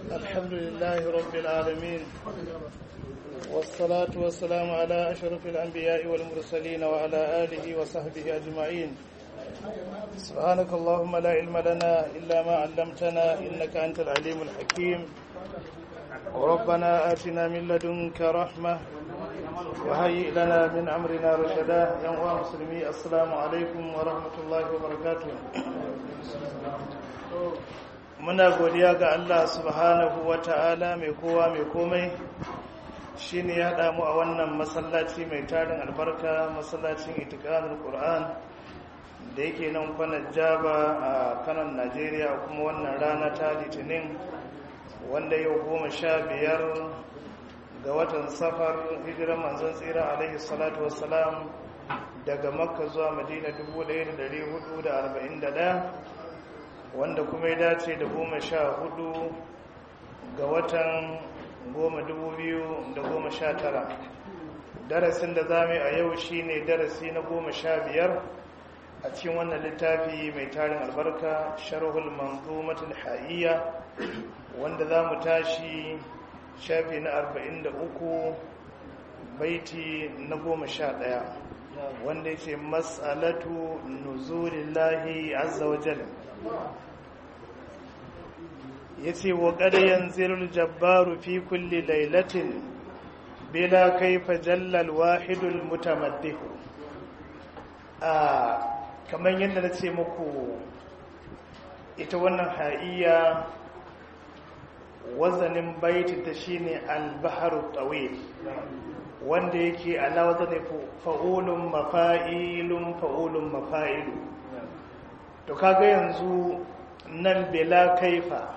الحمد لله رب العالمين والصلاة والسلام على أشرف الأنبياء والمرسلين وعلى آله وصحبه أجمعين سبحانك اللهم لا علم لنا إلا ما علمتنا إنك أنت العليم الحكيم وربنا آتنا من لدنك رحمة وهيئ لنا من أمرنا رشدا يا مسلمي السلام عليكم ورحمة الله وبركاته muna godiya ga Allah subhanahu wa ta'ala mai kowa mai komai shi ne ya haɗa mu a wannan masallaci mai tarin albarka masallacin itikanin ƙur'an da yake nan kwanan jaba a kanan najeriya kuma wannan rana ta litinin wanda yau goma sha biyar ga watan safar hijirar manzon tsira alaihi salatu wassalam daga makka zuwa madina 1441 wanda kuma ya dace da goma sha hudu ga watan goma dubu biyu da goma sha tara darasin da zame a yau shine darasi na goma sha biyar a cikin wannan littafi mai tarin albarka sharhul manzumatul ha'iyya wanda za mu tashi shafi na arba'in da uku baiti na goma sha ɗaya wanda yake mas'alatu nuzulillahi azza wa jalla ya ce wa ƙaryen zirul jabbaru fi kulli lailatin bila kaifa jallal wahidul mutamaddihu a kamar yadda na ce muku ita wannan ha'iya wazanin baiti ta shine albaharu tawil wanda yake ala wazanin fa'ulun mafa'ilun fa'ulun mafa'ilu to kaga yanzu nan bela kaifa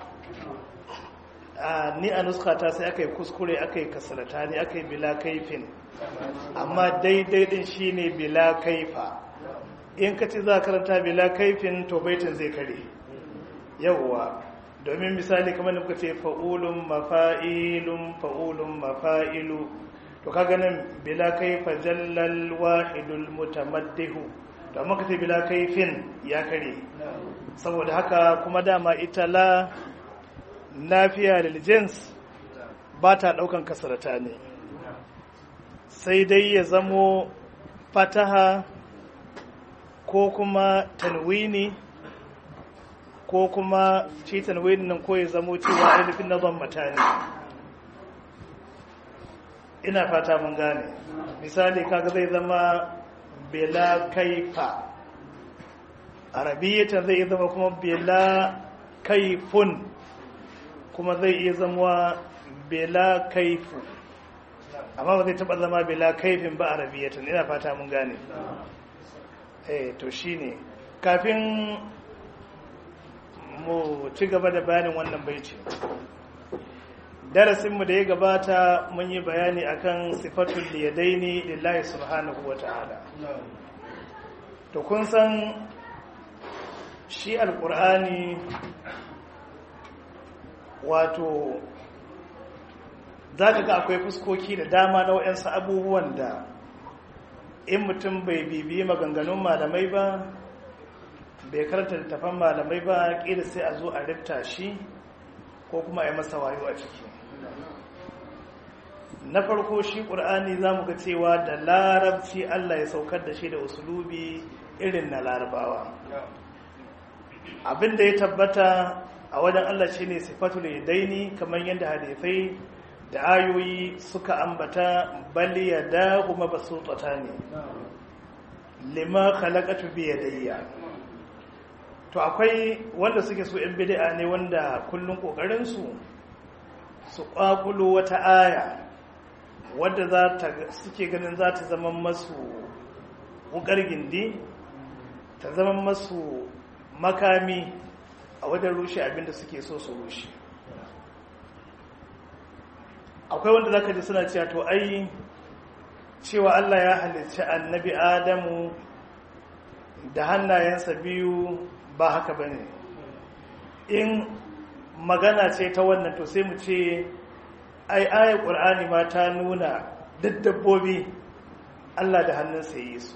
ni a nuskata sai aka yi kuskure aka yi kasarata ne aka yi bila kaifin amma daidai din shi ne bila kaifa in ka ci za karanta bila kaifin to baitin zai kare yawwa domin misali kamar da muka ce fa'ulun mafa'ilun fa'ulun mafa'ilu to ka ganin bila kaifa jallal wahidul mutamaddihu to amma ka ce bila kaifin ya kare saboda haka kuma dama ita la lafiya da jins ba ta daukan kasarata ne sai dai ya zamo fataha ko kuma tanwini ko kuma shi tanwini nan ko ya zamo cewa ainihin na ban mata ne ina fata mun gane misali kaga zai zama bela kaifa arabiyyata zai zama kuma bela kaifun kuma zai iya zama bela kaifu amma ba zai taba zama bela kaifin ba arabiyyatan ina fata mun gane eh to shine kafin mu ci gaba da bayanin wannan baiti darasinmu da ya gabata mun yi bayani akan sifatul liyadaini lillahi subhanahu wata'ala to kun san shi alkur'ani wato za ka ga akwai fuskoki da dama na waɗansu abubuwan da in mutum bai bibiyi maganganun malamai ba bai karanta littafan malamai ba ƙila sai a zo a rifta shi ko kuma a yi masa wayo a ciki na farko shi ƙur'ani za mu ga cewa da larabci allah ya saukar da shi da usulubi irin na larabawa abin da ya tabbata a wajen Allah shi ne sifatul daini kamar yadda hadithai da ayoyi suka ambata bali ya da kuma ba su tsata ne lima khalaqatu bi yadayya to akwai wanda suke so yan bid'a ne wanda kullun kokarin su su kwakulo wata aya wadda za ta suke ganin za ta zama masu wukar gindi ta zama masu makami a wajen rushe abinda suke so su rushe akwai wanda zaka ji suna cewa to ai cewa Allah ya halicci annabi Adamu da hannayensa biyu ba haka bane in magana ce ta wannan to sai mu ce ai ayar qur'ani ma ta nuna duk dabbobi Allah da hannunsa yi su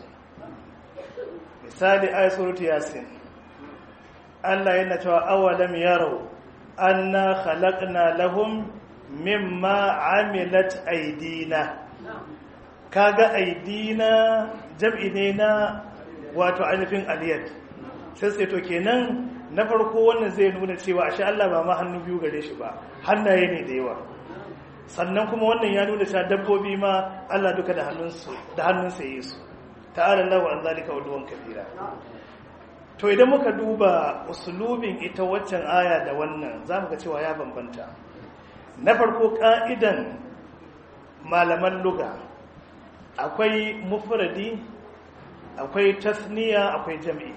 misali ayat suratu yasin Allah yana cewa awalam yarau anna khalaqna lahum mimma amilat aidina kaga aidina jam'i ne na wato ainihin aliyat sai sai to kenan na farko wannan zai nuna cewa ashe Allah ba ma hannu biyu gare shi ba hannaye ne da yawa sannan kuma wannan ya nuna cewa dabbobi ma Allah duka da hannunsu da hannunsa yi su ta'ala Allah wa an zalika uluwan kabira to idan muka duba usulubin ita waccan aya da wannan zamu ga cewa ya bambanta na farko ka'idan malaman luga akwai mufradi akwai tasniya akwai jami'i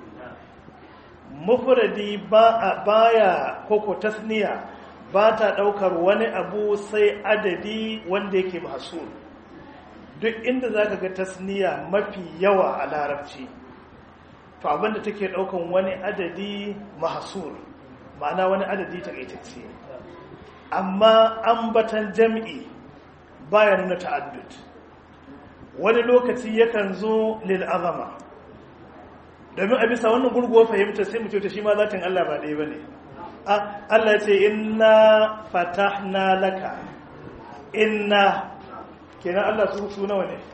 mufradi ba baya koko tasniya ba ta daukar wani abu sai adadi wanda yake mahsul duk inda zaka ga tasniya mafi yawa a larabci to abinda take daukan wani adadi mahsul ma'ana wani adadi takaitacce amma ambatan jam'i baya nuna ta'addud wani lokaci yakan zo lil azama domin a bisa wannan gurguwa fahimta sai mu ta shi ma zatin Allah ba ɗaya bane Allah ya ce inna fatahna laka inna kenan Allah su su nawa ne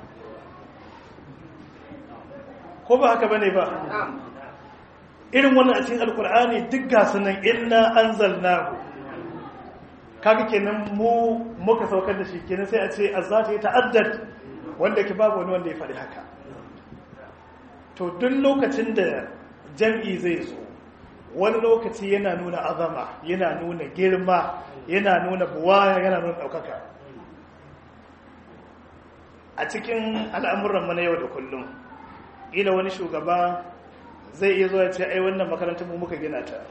ko ba haka bane ba irin wannan a cikin alkur'ani duk gasu nan inna anzalnahu kaga kenan mu muka saukar da shi kenan sai a ce azzati ta'addad wanda ke babu wani wanda ya faɗi haka to duk lokacin da jam'i zai zo wani lokaci yana nuna azama yana nuna girma yana nuna buwaya yana nuna ɗaukaka a cikin al'amuran mana yau da kullum ila wani shugaba zai iya zuwa ce ai wannan makarantar mu muka gina ta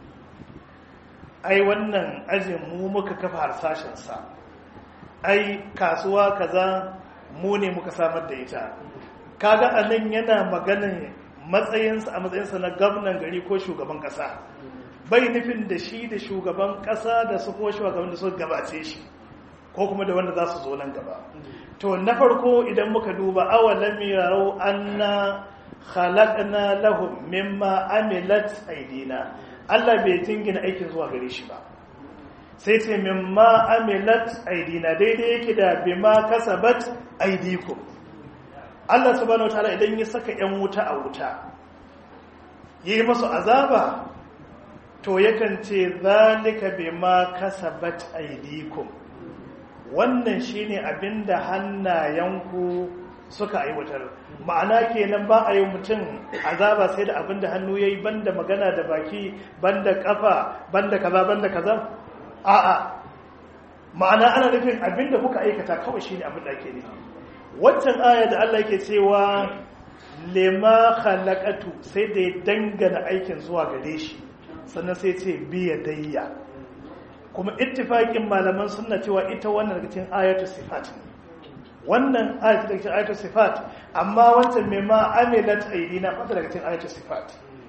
ai wannan ajin mu muka kafa harsashensa ai kasuwa kaza mu ne muka samar da ita kaga a nan yana maganin matsayinsa a matsayinsa na gwamnan gari ko shugaban kasa bai nufin da shi da shugaban kasa da su kuma shugaban da su gabace shi ko kuma da wanda za su zo nan gaba to na farko idan muka duba awalam yarau anna khalaqna lahum mimma amilat aidina Allah bai jingina aikin zuwa gare shi ba sai ce mimma amilat aidina daidai yake da bima kasabat aidikum Allah subhanahu wataala idan ya saka yan wuta a wuta yi masu azaba to yakan ce zalika bima kasabat aidikum wannan shine abinda hannayenku suka aiwatar ma'ana kenan ba a yi mutum azaba sai da abinda hannu yayi banda magana da baki banda kafa banda kaza banda kaza a'a ma'ana ana nufin abinda kuka aikata kawai shine abin da ake nufi waccan aya da Allah yake cewa lema khalaqatu sai da ya dangana aikin zuwa gare shi sannan sai ce biya dayya kuma ittifaqin malaman sunna cewa ita wannan daga cikin ayatu sifat wannan ayatu daga cikin ayatu sifat amma wancan mai ma amilat aidina fata daga cikin ayatu sifat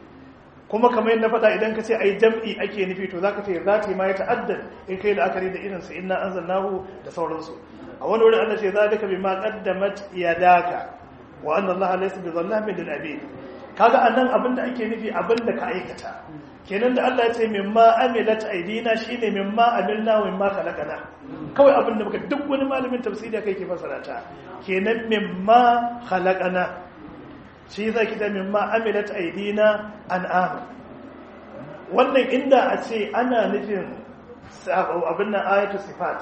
kuma kamar yadda faɗa idan ka ce ai jam'i ake nufi to zaka ce zati ma ya ta'addad in kai la'akari da irin su inna anzalnahu da sauransu a wani wurin Allah ce zalika bima qaddamat yadaka wa anna Allah laysa bizallamin lil abid kaga anan abinda ake nufi abinda ka aikata kenan da Allah ya ce mimma amilat aidina shine mimma amilna wa mimma khalaqana kawai abinda muka duk wani malamin tafsiri kai ke fasara ta kenan mimma khalaqana shi yasa kita mimma amilat aidina an'am wannan inda a ce ana nufin abin nan ayatu sifat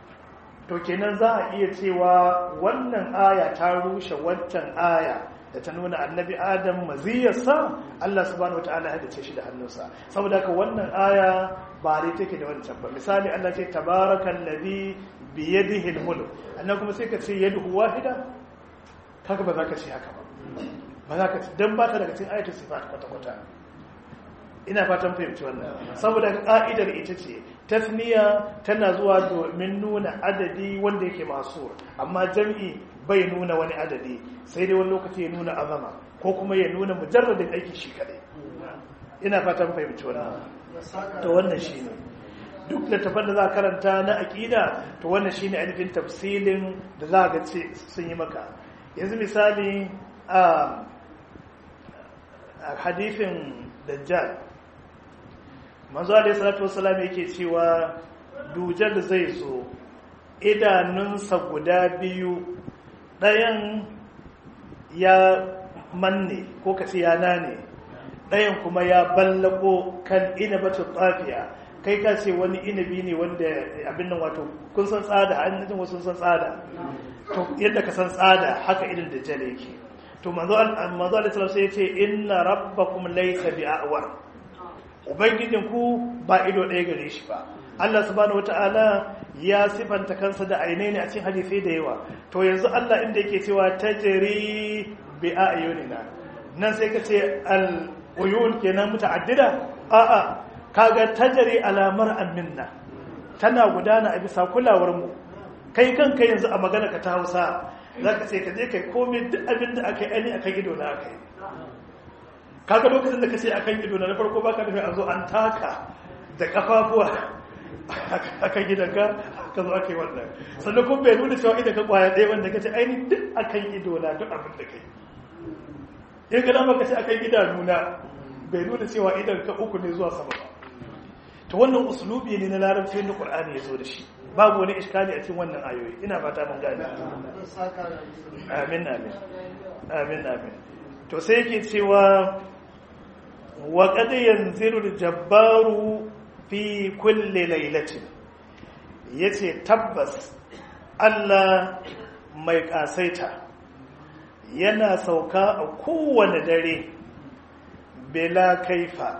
to kenan za a iya cewa wannan aya ta rushe wancan aya da ta nuna annabi adam maziyarsa Allah subhanahu wataala ya dace shi da hannunsa saboda haka wannan aya ba dai take da wancan ba misali Allah ce tabarakal ladhi bi yadihi al-mulk annan kuma sai ka ce yaduhu wahida kaga ba za ka ce haka ba ba za ka ce dan ba ta daga cikin ayatul sifat kwata kwata ina fatan fahimci wannan saboda ka'idar ita ce tasniya tana zuwa domin nuna adadi wanda yake masu amma jam'i bai nuna wani adadi sai dai wani lokaci ya nuna azama ko kuma ya nuna mujarradin aiki shi kadai ina fatan fahimci wannan to wannan shine duk littafin da za karanta na aqida to wannan shine ainihin tafsilin da za ga ce sun yi maka yanzu misali a hadifin dajjal manzo alaihi salatu wassalam yake cewa dujal zai zo idanunsa guda biyu ɗayan ya manne ko kace ya nane ɗayan kuma ya ballako kan inabatun tsafiya kai ka ce wani inabi ne wanda abin nan wato kun san tsada an jin wasu san tsada to yadda ka san tsada haka irin da jale yake to manzo manzo Allah sallallahu alaihi sai yace inna rabbakum laysa bi'awar ubangijin ku ba ido ɗaya gare shi ba Allah subhanahu wataala ya sifanta kansa da aine ne a cikin hadisi da yawa to yanzu Allah inda yake cewa tajri bi ayunina nan sai ka ce al uyun kenan muta'addida a'a kaga tajri alamar minna tana gudana a bisa kulawar mu kai kanka yanzu a magana ka ta Hausa zaka ce ka je kai komai duk abin da aka yi ani akan ido na aka yi kaga lokacin da ka ce akan ido na farko baka nufi an zo an taka da kafafuwa akan gidanka ka zo aka yi wannan sannan kuma bai nuna cewa idan ka kwaya ɗaya wanda ka ce aini duk akan ido na duk abin da kai in ka dama ka ce akan idanuna bai nuna cewa idan ka uku ne zuwa sama ba to wannan usulubi ne na larabci da qur'ani ya zo da shi babu wani iskali a cikin wannan ayoyi ina fata mun gane amin amin amin amin to sai yake cewa wa qad yanzilu al-jabbaru fi kulli lailatin yace tabbas Allah mai kasaita yana sauka a kowane dare bela kaifa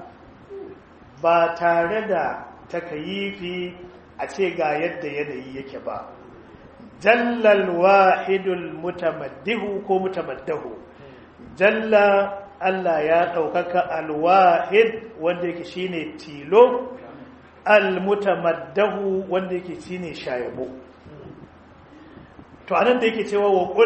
ba tare da takayifi a ce ga yadda yanayi yake ba jallal wahidul mutamaddihu ko mutamaddahu jalla Allah ya ɗaukaka alwahid wanda yake shine tilo almutamaddahu wanda yake shine shayabo to anan da yake cewa wa qul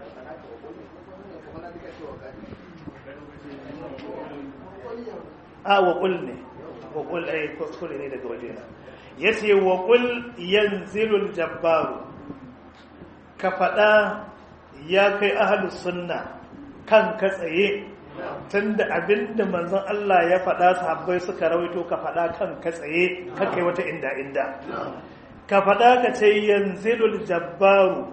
a wa qul ne wa qul ai kuskure ne daga wajena yace wa qul yanzilul jabbaru ka fada ya kai ahlus sunna kan ka tsaye tunda abinda manzon Allah ya faɗa sahabbai suka rawaito ka faɗa kan ka tsaye ka kai wata inda inda ka faɗa ka ce yanzilul jabbaru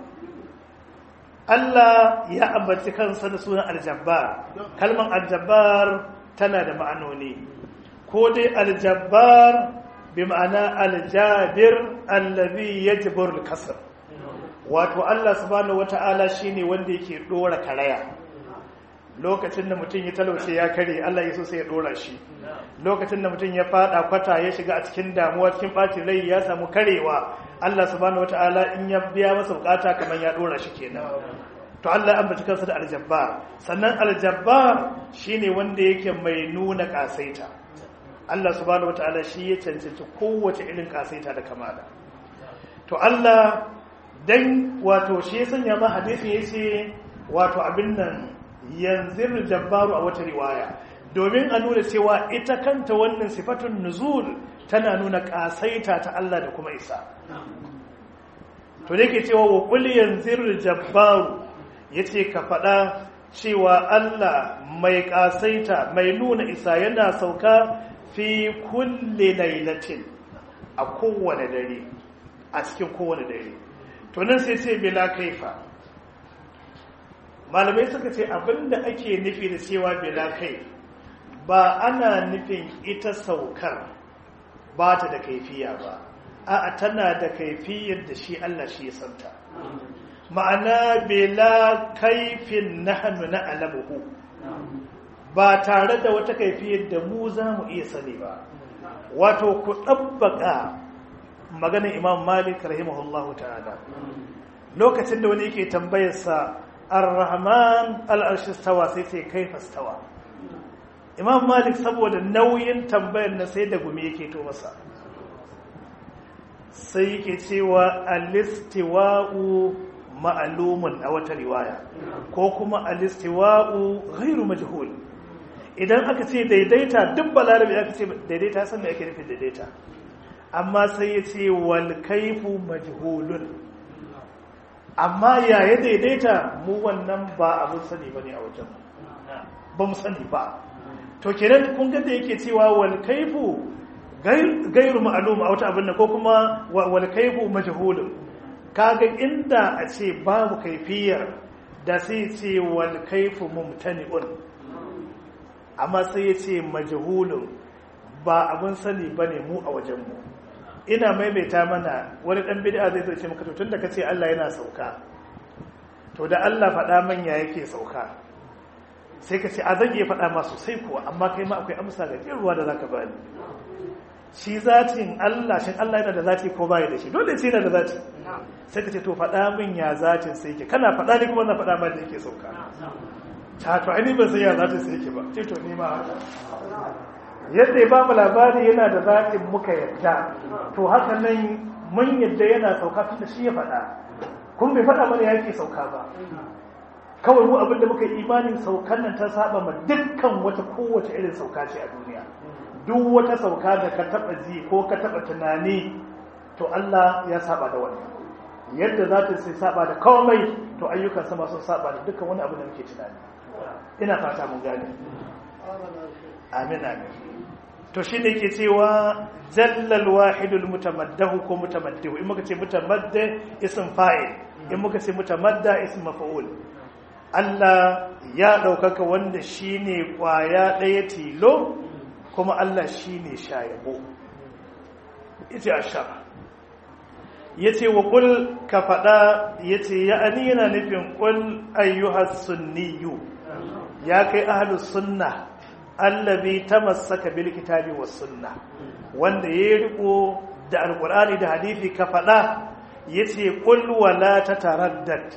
Allah ya ambaci kansa da sunan aljabbar kalmar aljabbar tana da ma'anoni ko dai aljabbar bi ma'ana aljabir allazi yajbur al-kasr wato Allah subhanahu wata'ala shine wanda yake dora karaya lokacin da mutum ya talauce ya kare Allah ya so sai ya dora shi lokacin da mutum ya fada kwata ya shiga a cikin damuwa cikin bacin rai ya samu karewa Allah subhanahu wataala in ya biya masa bukata kamar ya dora shi kenan to Allah ya ambaci kansa da aljabbar sannan aljabbar shine wanda yake mai nuna kasaita Allah subhanahu wataala shi ya cancanci kowace irin kasaita da kamala to Allah dan wato shi ya sanya ma hadisi yace wato abin nan yanzir jabbaru a wata riwaya domin a nuna cewa ita kanta wannan sifatun nuzul tana nuna kasaita ta Allah da kuma isa to da yake cewa wa qul yanzir jabbaru yace ka faɗa cewa Allah mai kasaita mai nuna isa yana sauka fi kulli lailatin a kowane dare a cikin kowane dare to nan sai sai bila kaifa malamai suka ce abinda ake nufi da cewa bila kai ba ana nufin ita saukar ba ta da kaifiya ba a'a tana da kaifiyar da shi Allah shi ya santa ma'ana bila kaifin nahnu na alamuhu ba tare da wata kaifiyar da mu za mu iya sani ba wato ku ɗabbaka maganin imam malik rahimahullahu ta'ala lokacin da wani yake tambayarsa ar-rahman al-arshi stawa sai sai kaifa stawa imam malik saboda nauyin tambayar na sai da gumi yake to masa sai yake cewa al-istiwa'u ma'lumun a wata riwaya ko kuma al-istiwa'u ghairu majhul idan aka ce daidaita duk balarabi aka ce daidaita san me ake nufin daidaita amma sai ya ce wal kaifu majhulun amma yaya daidaita mu wannan ba abin sani bane a wajen ba mu sani ba to kenan kun ga da yake cewa wal kaifu gairu ma'lum a wata abin nan ko kuma wal kayfu majhulun kaga inda a ce babu kaifiyar da sai ce wal kayfu mumtani'un amma sai ya ce majhulun ba abin sani bane mu a wajen mu ina maimaita mana wani dan bid'a zai ce maka to tunda kace Allah yana sauka to da Allah faɗa manya yake sauka sai ka ce a zan iya faɗa ma sosai kuwa amma kai ma akwai amsa ga jin ruwa da zaka bani shi zatin Allah shin Allah yana da zati ko bai da shi dole sai yana da zati sai ka ce to faɗa min ya zatin sai yake kana faɗa ne kuma na faɗa ma da yake sauka ta to ai ban san ya zatin sai yake ba ce to ni ma haka yadda ya ba mu labari yana da zatin muka yadda to haka nan mun yadda yana sauka tun da shi ya faɗa kun bai faɗa mana yake sauka ba kawai mu abinda muka yi imanin saukan nan ta saba ma dukkan wata kowace irin sauka ce a duniya duk wata sauka da ka taba ji ko ka taba tunani to Allah ya saba da wannan yadda za ta sai saba da komai to ayyukan sama sun saba da dukkan wani abu da muke tunani ina fata mun gane amin amin to shi ne ke cewa jallal wahidul mutamaddahu ko mutamaddihu in muka ce mutamadda ism fa'il in muka ce mutamadda ism maf'ul Allah ya ɗaukaka wanda shi ne ƙwaya ɗaya tilo kuma Allah shi ne shayabo ita a sha ya ce wa ƙul ka faɗa ya ce ya ani yana nufin ƙul ayyuhar sunniyu ya kai ahalus sunna allabi ta masaka bil kitabi wa sunna wanda ya riko da alƙur'ani da hadithi ka faɗa ya ce ƙul wala ta taraddad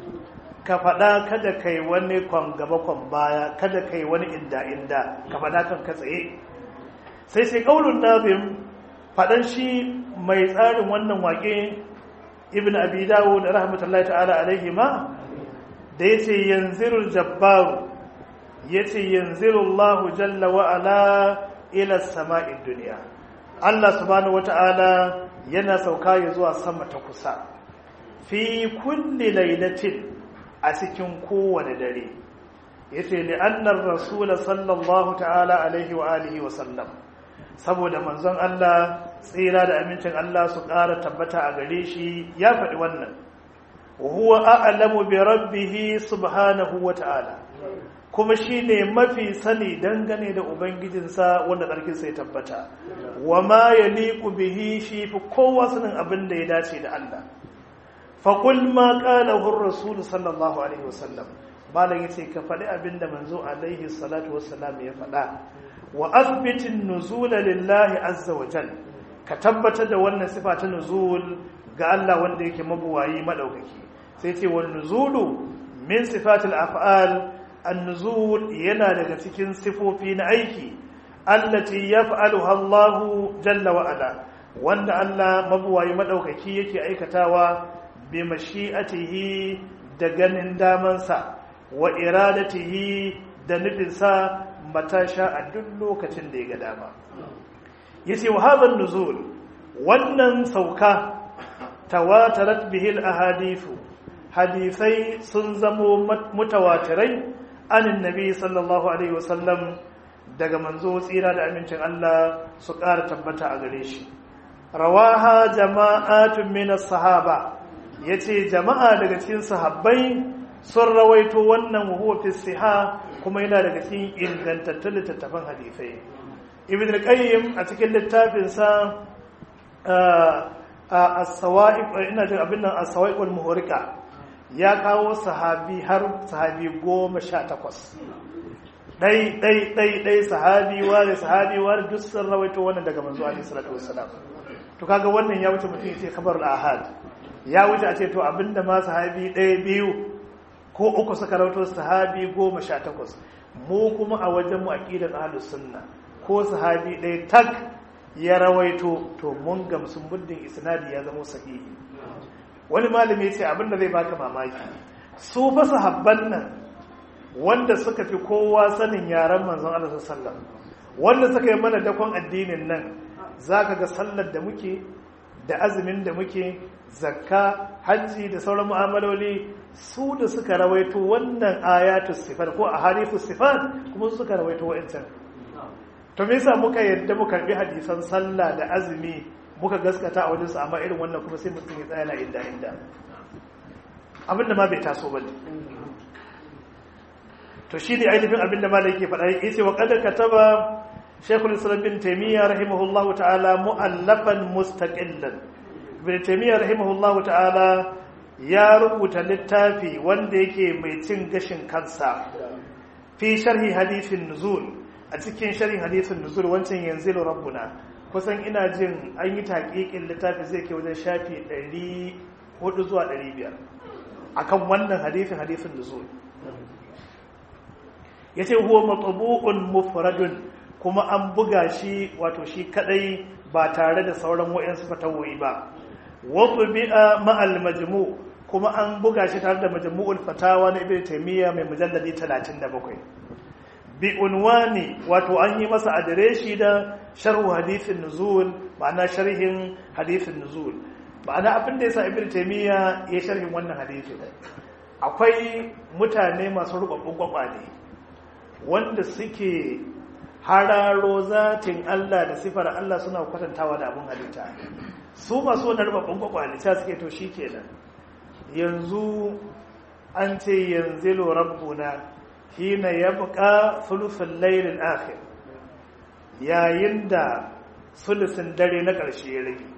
ka faɗa kada kai wani kwan gaba kwan baya kada kai wani inda inda ka faɗa kan ka tsaye sai sai ƙaunin nazim faɗan shi mai tsarin wannan waƙe ibn abi dawo da rahmatullahi ta'ala alaihi ma da ya ce yanzirul jabbaru ya ce yanzirullahu jalla wa'ala ila sama'in duniya Allah subhanahu wata'ala yana sauka ya zuwa sama ta kusa fi kulli lailatin a cikin kowane dare ya ce li'annar rasula sallallahu ta'ala alaihi wa alihi wa sallam saboda manzon Allah tsira da amincin Allah su ƙara tabbata a gare shi ya faɗi wannan huwa a'lamu bi rabbih subhanahu wa ta'ala kuma shine mafi sani dangane da ubangijinsa wanda ƙarfinsa ya tabbata wa ma yaliqu bihi shi fi kowa sanin abin da ya dace da Allah faƙul ma ƙalahun rasulu sallallahu alaihi wasallam malam ya ce ka faɗi abin da manzo alaihi salatu wasallam ya faɗa wa asbitin nuzula lillahi azza wa jal ka tabbatar da wannan sifa ta nuzul ga Allah wanda yake mabuwayi madaukaki sai ce wa nuzulu min sifatil af'al an-nuzul yana daga cikin sifofi na aiki allati yaf'aluha Allah jalla wa ala wanda Allah mabuwayi madaukaki yake aikatawa bi mashi'atihi da ganin damansa wa iradatihi da nufinsa mata sha a duk lokacin da ya ga dama yace wa hadha nuzul wannan sauka tawatarat bihi al-ahadithu hadisai sun zamo mutawatirai anin nabi sallallahu alaihi wasallam daga manzo tsira da amincin Allah su ƙara tabbata a gare shi rawaha jama'atun min as-sahaba yace jama'a daga cikin sahabbai sun rawaito wannan huwa fi siha kuma yana daga cikin ingantattun littattafan hadisai ibn al-qayyim a cikin littafin sa as-sawa'iq ina jin abin nan as-sawa'iq wal muhriqa ya kawo sahabi har sahabi 18 dai dai dai dai sahabi wa sahabi wa duk sun rawaito wannan daga manzo alaihi salatu wassalam to kaga wannan ya wuce mutum ya ce kabarul ahad ya wuce a ce to abinda ma sahabi ɗaya biyu ko uku suka rauto sahabi goma sha takwas mu kuma a wajen mu aqidar ahlus sunna ko sahabi ɗaya tak ya rawaito to mun gamsu muddin isnadi ya zama sahihi wani malami ya ce abinda zai baka mamaki su fa sahabban nan wanda suka fi kowa sanin yaren manzon Allah sallallahu alaihi wasallam wanda suka yi mana dakon addinin nan zaka ga sallar da muke da azumin da muke zakka hajji da sauran mu'amaloli su da suka rawaito wannan ayatu sifat ko a harifu sifat kuma su suka rawaito wa'ancan to me yasa muka yadda mu karbi hadisan sallah da azumi muka gaskata a wajensu amma irin wannan kuma sai mutum ya tsaya na inda inda abinda ma bai taso ba to shi ne ainihin abinda ma da yake faɗa yake ce wa kadar kataba shekul islam bin taimiyya rahimahullahu ta'ala mu'allafan mustaqillan bin taimiyya rahimahullahu ta'ala ya rubuta littafi wanda yake mai cin gashin kansa fi sharhi hadithin nuzul a cikin sharhin hadithin nuzul wancan yanzu rabbuna kusan ina jin an yi taƙiƙin littafi zai ke wajen shafi 400 zuwa 500 akan wannan hadithin hadithin nuzul ya ce huwa matsabu'un mufradun kuma an buga shi wato shi kadai ba tare da sauran wa'yansu fatawoyi ba wato bi'a ma'al majmu kuma an buga shi tare da majmu'ul fatawa na ibn taymiya mai mujalladi 37 bi unwani wato an yi masa adireshi da sharhu hadithin nuzul ma'ana sharhin hadithin nuzul ma'ana abin da yasa ibn taymiya ya sharhin wannan hadithin akwai mutane masu rubabbun kwakwale wanda suke hararo zatin Allah da sifar Allah suna kwatantawa da abin halitta su masu wani rubabbun kwakwale ta suke to shikenan yanzu an ce yanzu rabbuna hina ya buƙa sulufin lailin akhir yayin da sulusin dare na ƙarshe ya rage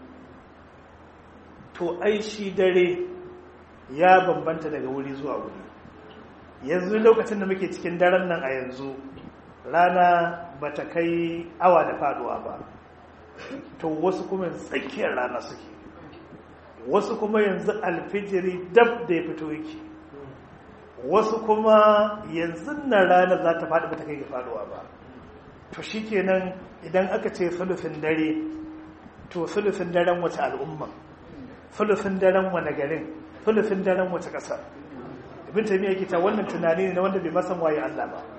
to ai shi dare ya bambanta daga wuri zuwa wuri yanzu lokacin da muke cikin daren nan a yanzu rana ba ta kai awa da faduwa ba to wasu kuma tsakiyar rana suke wasu kuma yanzu alfijiri dab da ya fito yake wasu kuma yanzu na rana za ta faɗi ba ta kai ga faduwa ba to shi kenan idan aka ce sulufin dare to sulufin daren wace al'umma sulufin daren wane garin sulufin daren wace ƙasa ibn taymiya yake ta wannan tunani ne na wanda bai masan waye Allah ba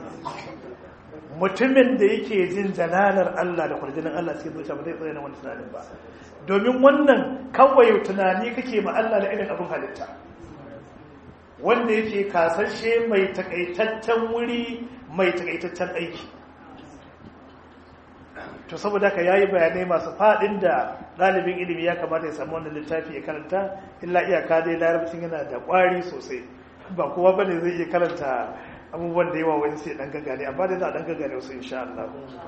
mutumin da yake jin jalalar Allah da kwarjinin Allah cikin zuciya ba zai tsaye na wani tunanin ba domin wannan kawai tunani kake ma Allah da irin abin halitta wanda yake kasashe mai takaitaccen wuri mai takaitaccen aiki to saboda ka yayi bayanai masu fadin da ɗalibin ilimi ya kamata ya samu wannan littafi ya karanta illa iyaka dai larabcin yana da ƙwari sosai ba kowa bane zai iya karanta abubuwan da yawa wani sai dan gagane amma dai za a dan gagane wasu insha Allah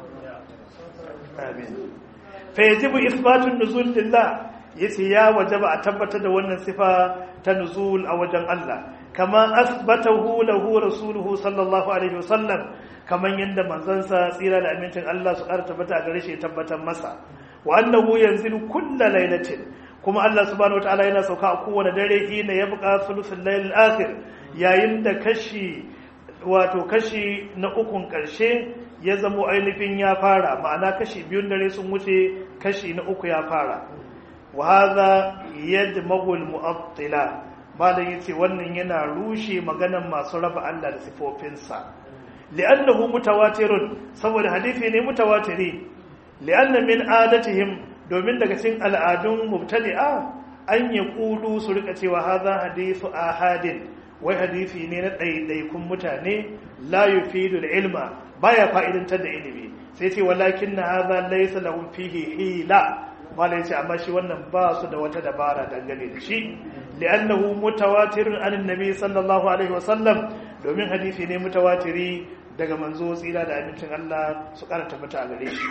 amin fa yajibu ithbatun nuzul lillah yace ya wajaba a tabbatar da wannan sifa ta nuzul a wajen Allah kama asbatahu lahu rasuluhu sallallahu alaihi wasallam kaman yanda manzansa tsira da amincin Allah su ƙara tabbata a gare shi tabbatar masa wa annahu yanzilu kulla lailatin kuma Allah subhanahu wataala yana sauka a kowane dare hina yabqa thuluthul layl akhir yayin da kashi wato kashi na ukun karshe ya zamo ainihin ya fara ma'ana kashi biyun dare sun wuce kashi na uku ya fara wa hadha yadmagul mu'attila malam yace wannan yana rushe maganan masu raba Allah da sifofinsa li'annahu mutawatirun saboda hadisi ne mutawatiri li'anna min adatihim domin daga cikin al'adun mubtadi'a an yaqulu su rika cewa hadha hadithu ahadin wai hadisi ne na ɗaiɗaikun mutane la yufidu ilma baya fa'idantar da ilimi sai ce walakin na hadha laysa lahum fihi hila mala yace amma shi wannan ba su da wata dabara dangane da shi li'annahu mutawatirun an annabi sallallahu alaihi wasallam domin hadisi ne mutawatiri daga manzo tsira da abincin Allah su kara tabbata a gare shi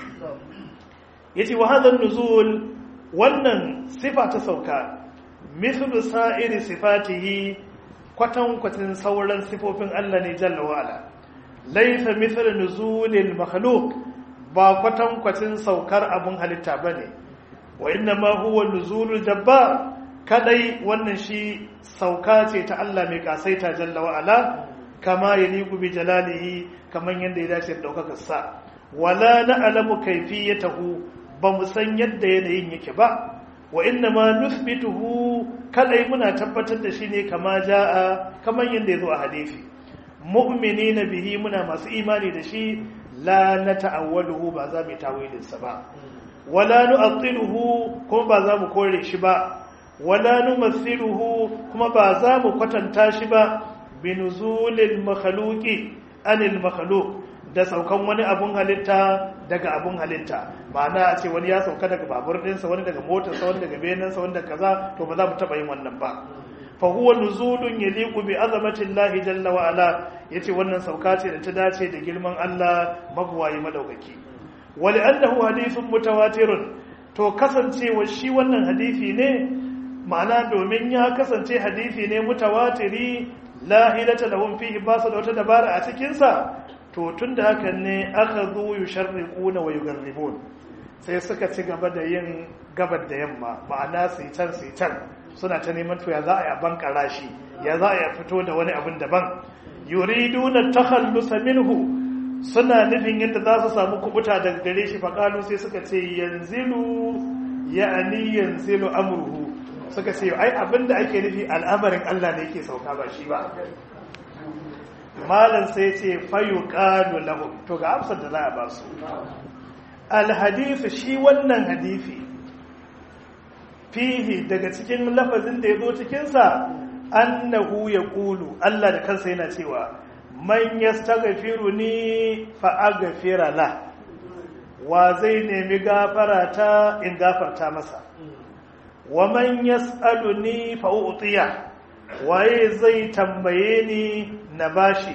yace wa hadha nuzul wannan sifa ta sauka mithlu sa'iri sifatihi kwatan kwatin sauran sifofin Allah ne jalla wa ala laysa mithlu nuzulil makhluq ba kwatan kwatin saukar abun halitta bane wa inna ma huwa nuzulul jabbar kadai wannan shi sauka ce ta Allah mai kasaita jalla wa ala kama yaliqu bi jalalihi kaman yanda ya dace da daukakar sa wala na'lamu kayfiyatahu ba mu san yadda yanayin yake ba wa inna ma nuthbituhu kadai muna tabbatar da shi ne kama jaa kaman yanda yazo a hadisi mu'minina bihi muna masu imani da shi la nata'awwaluhu ba za mu tawilin sa ba wala nu'attiluhu kuma ba za mu kore shi ba wala numathiluhu kuma ba za mu kwatanta shi ba binuzulil makhluqi anil makhluq da saukan wani abun halitta daga abun halitta ma'ana a ce wani ya sauka daga babur ɗinsa wani daga motarsa wani daga benansa wani daga kaza to ba za mu taɓa yin wannan ba fa huwa nuzulun yaliqu bi azamati Allah jalla wa ala yace wannan sauka ce da ta dace da girman Allah magwayi madaukaki wali annahu hadithun mutawatirun to kasancewa shi wannan hadisi ne ma'ana domin ya kasance hadisi ne mutawatiri la hilata lahum fihi basu da wata dabara a cikin sa to tunda hakan ne aka zo yusharriquna wa yugarribun sai suka ci gaba da yin gabar da yamma ma'ana sai can sai can suna ta neman to ya za a yi ban karashi ya za a yi fito da wani abin daban yuriduna takhallusa minhu suna nufin yadda za su samu kubuta daga gare shi faƙalu sai suka ce yanzilu ya'ani yanzilu amruhu suka ce ai abinda ake nufi al'amarin Allah ne yake sauka ba shi ba malam sai ce fayu qalu lahum to ga amsar da za a ba su alhadisi shi wannan hadisi fihi daga cikin lafazin da ya zo cikinsa annahu ya ƙulu Allah da kansa yana cewa man yastaghfiru ni fa aghfira la wa zai nemi gafara ta in gafarta masa wa man yas'aluni fa u'tiya waye zai tambaye ni na bashi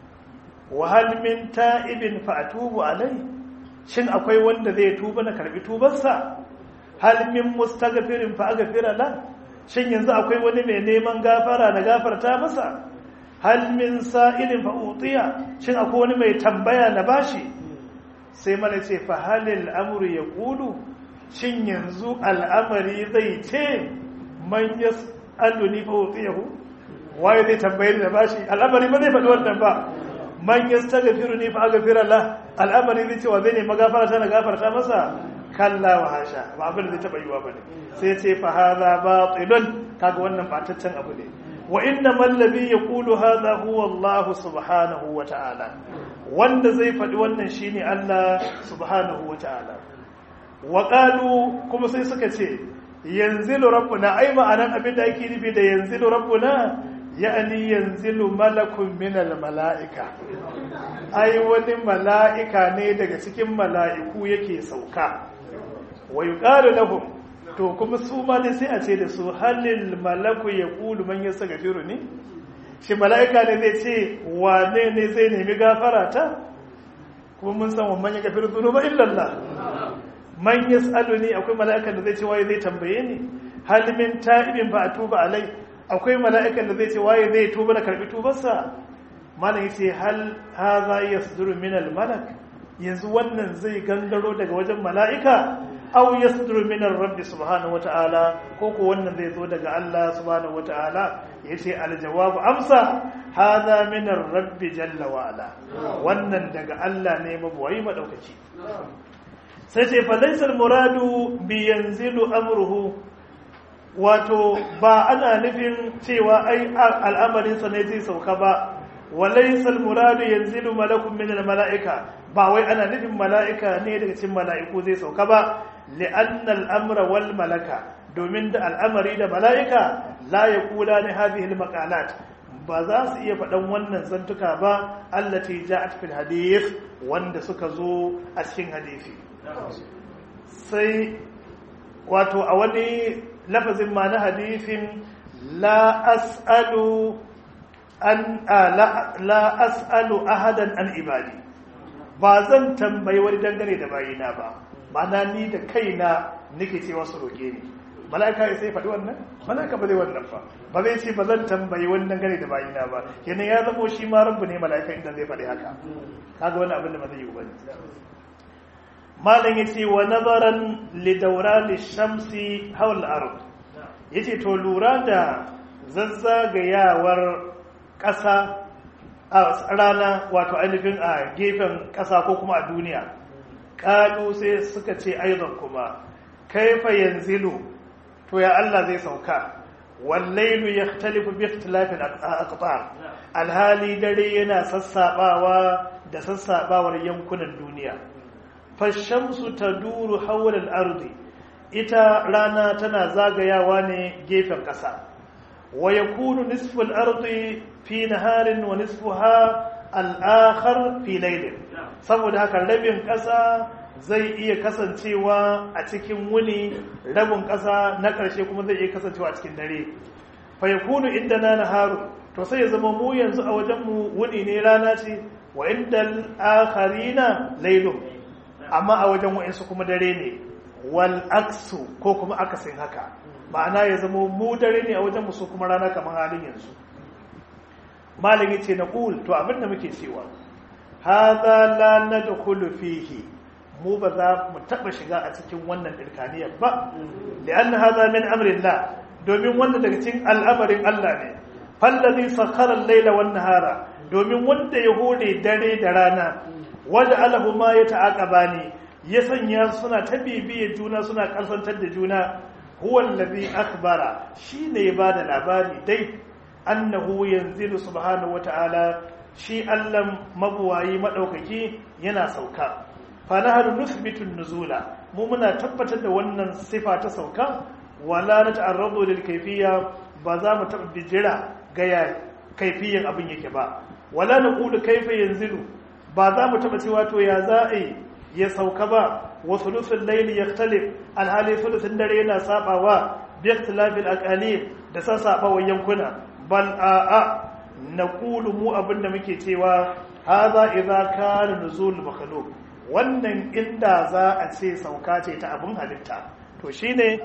wa hal min ta'ibin fa atubu alai shin akwai wanda zai tuba na karbi tubarsa hal min mustaghfirin fa aghfira la shin yanzu akwai wani mai neman gafara na gafarta masa hal min sa'ilin fa utiya shin akwai wani mai tambaya na bashi sai mana ce fa halil amru yaqulu shin yanzu al'amari zai ce man yas'aluni fa utiyahu waye zai tambaye ni da bashi al'amari ba zai faɗi wannan ba man yastaghfiruni fa aghfira la al'amari zai ce wa zai ne magafara ta na gafarta masa kalla wa hasha ba abin da zai taba yiwa bane sai ce fa hadha batilun kaga wannan bataccen abu ne wa inna man ladhi yaqulu hadha huwa Allah subhanahu wa ta'ala wanda zai faɗi wannan shine Allah subhanahu wa ta'ala wa qalu kuma sai suka ce yanzilu rabbuna ai ma'anan abin da ake nufi da yanzilu rabbuna ya'ani yanzilu malakun minal mala'ika ai wani mala'ika ne daga cikin mala'iku yake sauka wa yuqalu lahum to kuma su ma dai sai a ce da su halil malaku yaqulu man yastaghfiru ni shi mala'ika ne zai ce wane ne zai nemi gafara ta kuma mun san wannan ya gafiru dhunuba illa Allah man yas'aluni akwai mala'ikan da zai ce waye zai tambaye ni hal min ta'ibin fa atuba alai akwai mala'ikan da zai ce waye zai tuba na karbi tubarsa malam yace hal hadha yasduru min al malak yanzu wannan zai gangaro daga wajen mala'ika aw yasduru min ar rabbi subhanahu wata'ala ko ko wannan zai zo daga Allah subhanahu wata'ala yace al jawabu amsa hadha min ar rabbi jalla wa ala wannan daga Allah ne mabuwai madaukaki sai ce fa laysa al muradu bi yanzilu amruhu wato ba ana nufin cewa ai al'amarinsa ne zai sauka ba walaisal muradu yanzilu malakun min mala'ika ba wai ana nufin mala'ika ne daga cikin mala'iku zai sauka ba li'anna al'amra wal malaka domin da al'amari da mala'ika la yaqula ni hadhihi al ba za su iya faɗan wannan zantuka ba allati ja'at fil hadith wanda suka zo a cikin hadisi sai wato a wani lafazin ma na hadithin la as'alu an la as'alu ahadan an ibadi ba zan tambayi wani dangane da bayina ba ma'ana ni da kaina nake cewa su roke ni mala'ika ya sai faɗi wannan mala'ika ba zai wannan ba ba zai ce ba zan tambayi wani dangane da bayina ba kenan ya zamo shi ma rabbu ne mala'ika inda zai faɗi haka kaga wani abin da ba zai yi ba malam yace wa nazaran li dawran shamsi hawl al-ard yace to lura da zazzagayawar ƙasa a rana wato ainihin a gefen ƙasa ko kuma a duniya ƙalu sai suka ce aizon kuma kaifa yanzilu to ya Allah zai sauka wallailu yahtalifu bi ikhtilafil aqtar alhali dare yana sassabawa da sassabawar yankunan duniya fashamsu taduru hawla al-ardi ita rana tana zagayawa ne gefen ƙasa wa yakunu nisfu al-ardi fi naharin wa nisfuha al-akhar fi laylin saboda haka rabin ƙasa zai iya kasancewa a cikin wuni rabin ƙasa na ƙarshe kuma zai iya kasancewa a cikin dare fayakunu inda na naharu to sai ya zama mu yanzu a wajenmu wuni ne rana ce wa inda akharina lailun amma a wajen wa'insu kuma dare ne wal aksu ko kuma akasin haka ma'ana ya zama mu dare ne a wajen mu su kuma rana kamar halin yanzu malami ce na ƙul to abinda muke cewa haza la nadkhulu fihi mu ba za mu taba shiga a cikin wannan dirkaniyar ba li'anna hadha min amrillah domin wannan daga cikin al'amarin Allah ne fallazi sakhara al-laila wan nahara domin wanda ya hore dare da rana wanda alahu ma ya ta'aqabani ya sanya suna ta bibiye juna suna kalsantar da juna huwa allazi akhbara shine ya bada labari dai annahu yanzilu subhanahu wata'ala shi Allah mabuwayi madaukaki yana sauka fa nahnu nuthbitu nuzula mu muna tabbatar da wannan sifa ta sauka wala nata'arradu lil kayfiyya ba za mu taɓa bijira ga ya kaifiyan abin yake ba wala naqulu kayfa yanzilu ba za mu taɓa cewa to ya za a ya sauka ba wa thuluthul layli yaktalif alhali thuluthun dare yana sabawa bi ikhtilafil aqalim da sassabawan yankuna bal a'a naqulu mu abinda muke cewa hadha idza kana nuzul makhluq wannan inda za a ce sauka ce ta abin halitta to shine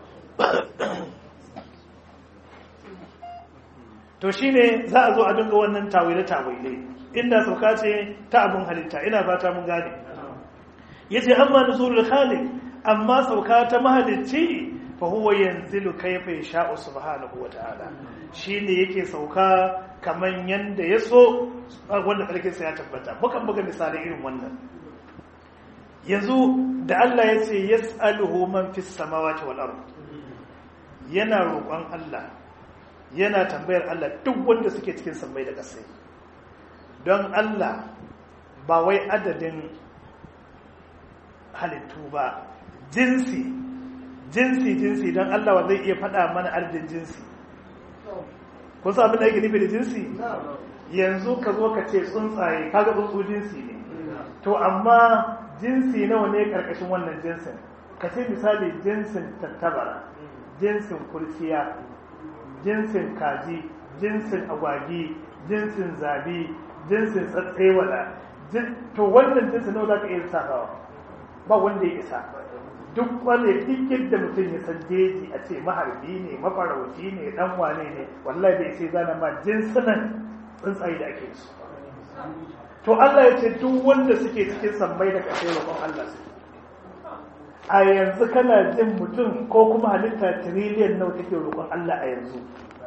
to shine za a zo a dinga wannan tawile tawile inda sauka ce ta abin halitta ina fata mun gane yace amma nuzulul khaliq amma sauka ta mahalicci fa huwa yanzilu kayfa yasha'u subhanahu wa ta'ala shine yake sauka kaman yanda yaso wanda karkin sa ya tabbata mukan buga misalai irin wannan yanzu da Allah ya ce yas'aluhu man fis samawati wal ard yana roƙon Allah yana tambayar Allah duk wanda suke cikin sammai da ƙasai don Allah ba wai adadin halittu ba jinsi jinsi jinsi don Allah wa zai iya faɗa mana adadin jinsi kun sa abin da yake nufi da jinsi yanzu ka zo ka ce tsuntsaye kaga tsuntsu jinsi ne to amma jinsi nawa ne karkashin wannan jinsin ka ce misali jinsin tattabara jinsin kurciya jinsin kaji jinsin agwagi jinsin zabi jinsin tsatsewala to wannan jinsin nawa za ka iya sakawa ba wanda ya isa duk wanda duk da mutum ya san jeji a ce maharbi ne mafarauci ne dan wane ne wallahi bai sai zana ma jinsunan tsuntsaye da ake su to Allah ya ce duk wanda suke cikin sammai da kasai roƙon Allah su a yanzu kana jin mutum ko kuma halitta tiriliyan nawa take roƙon Allah a yanzu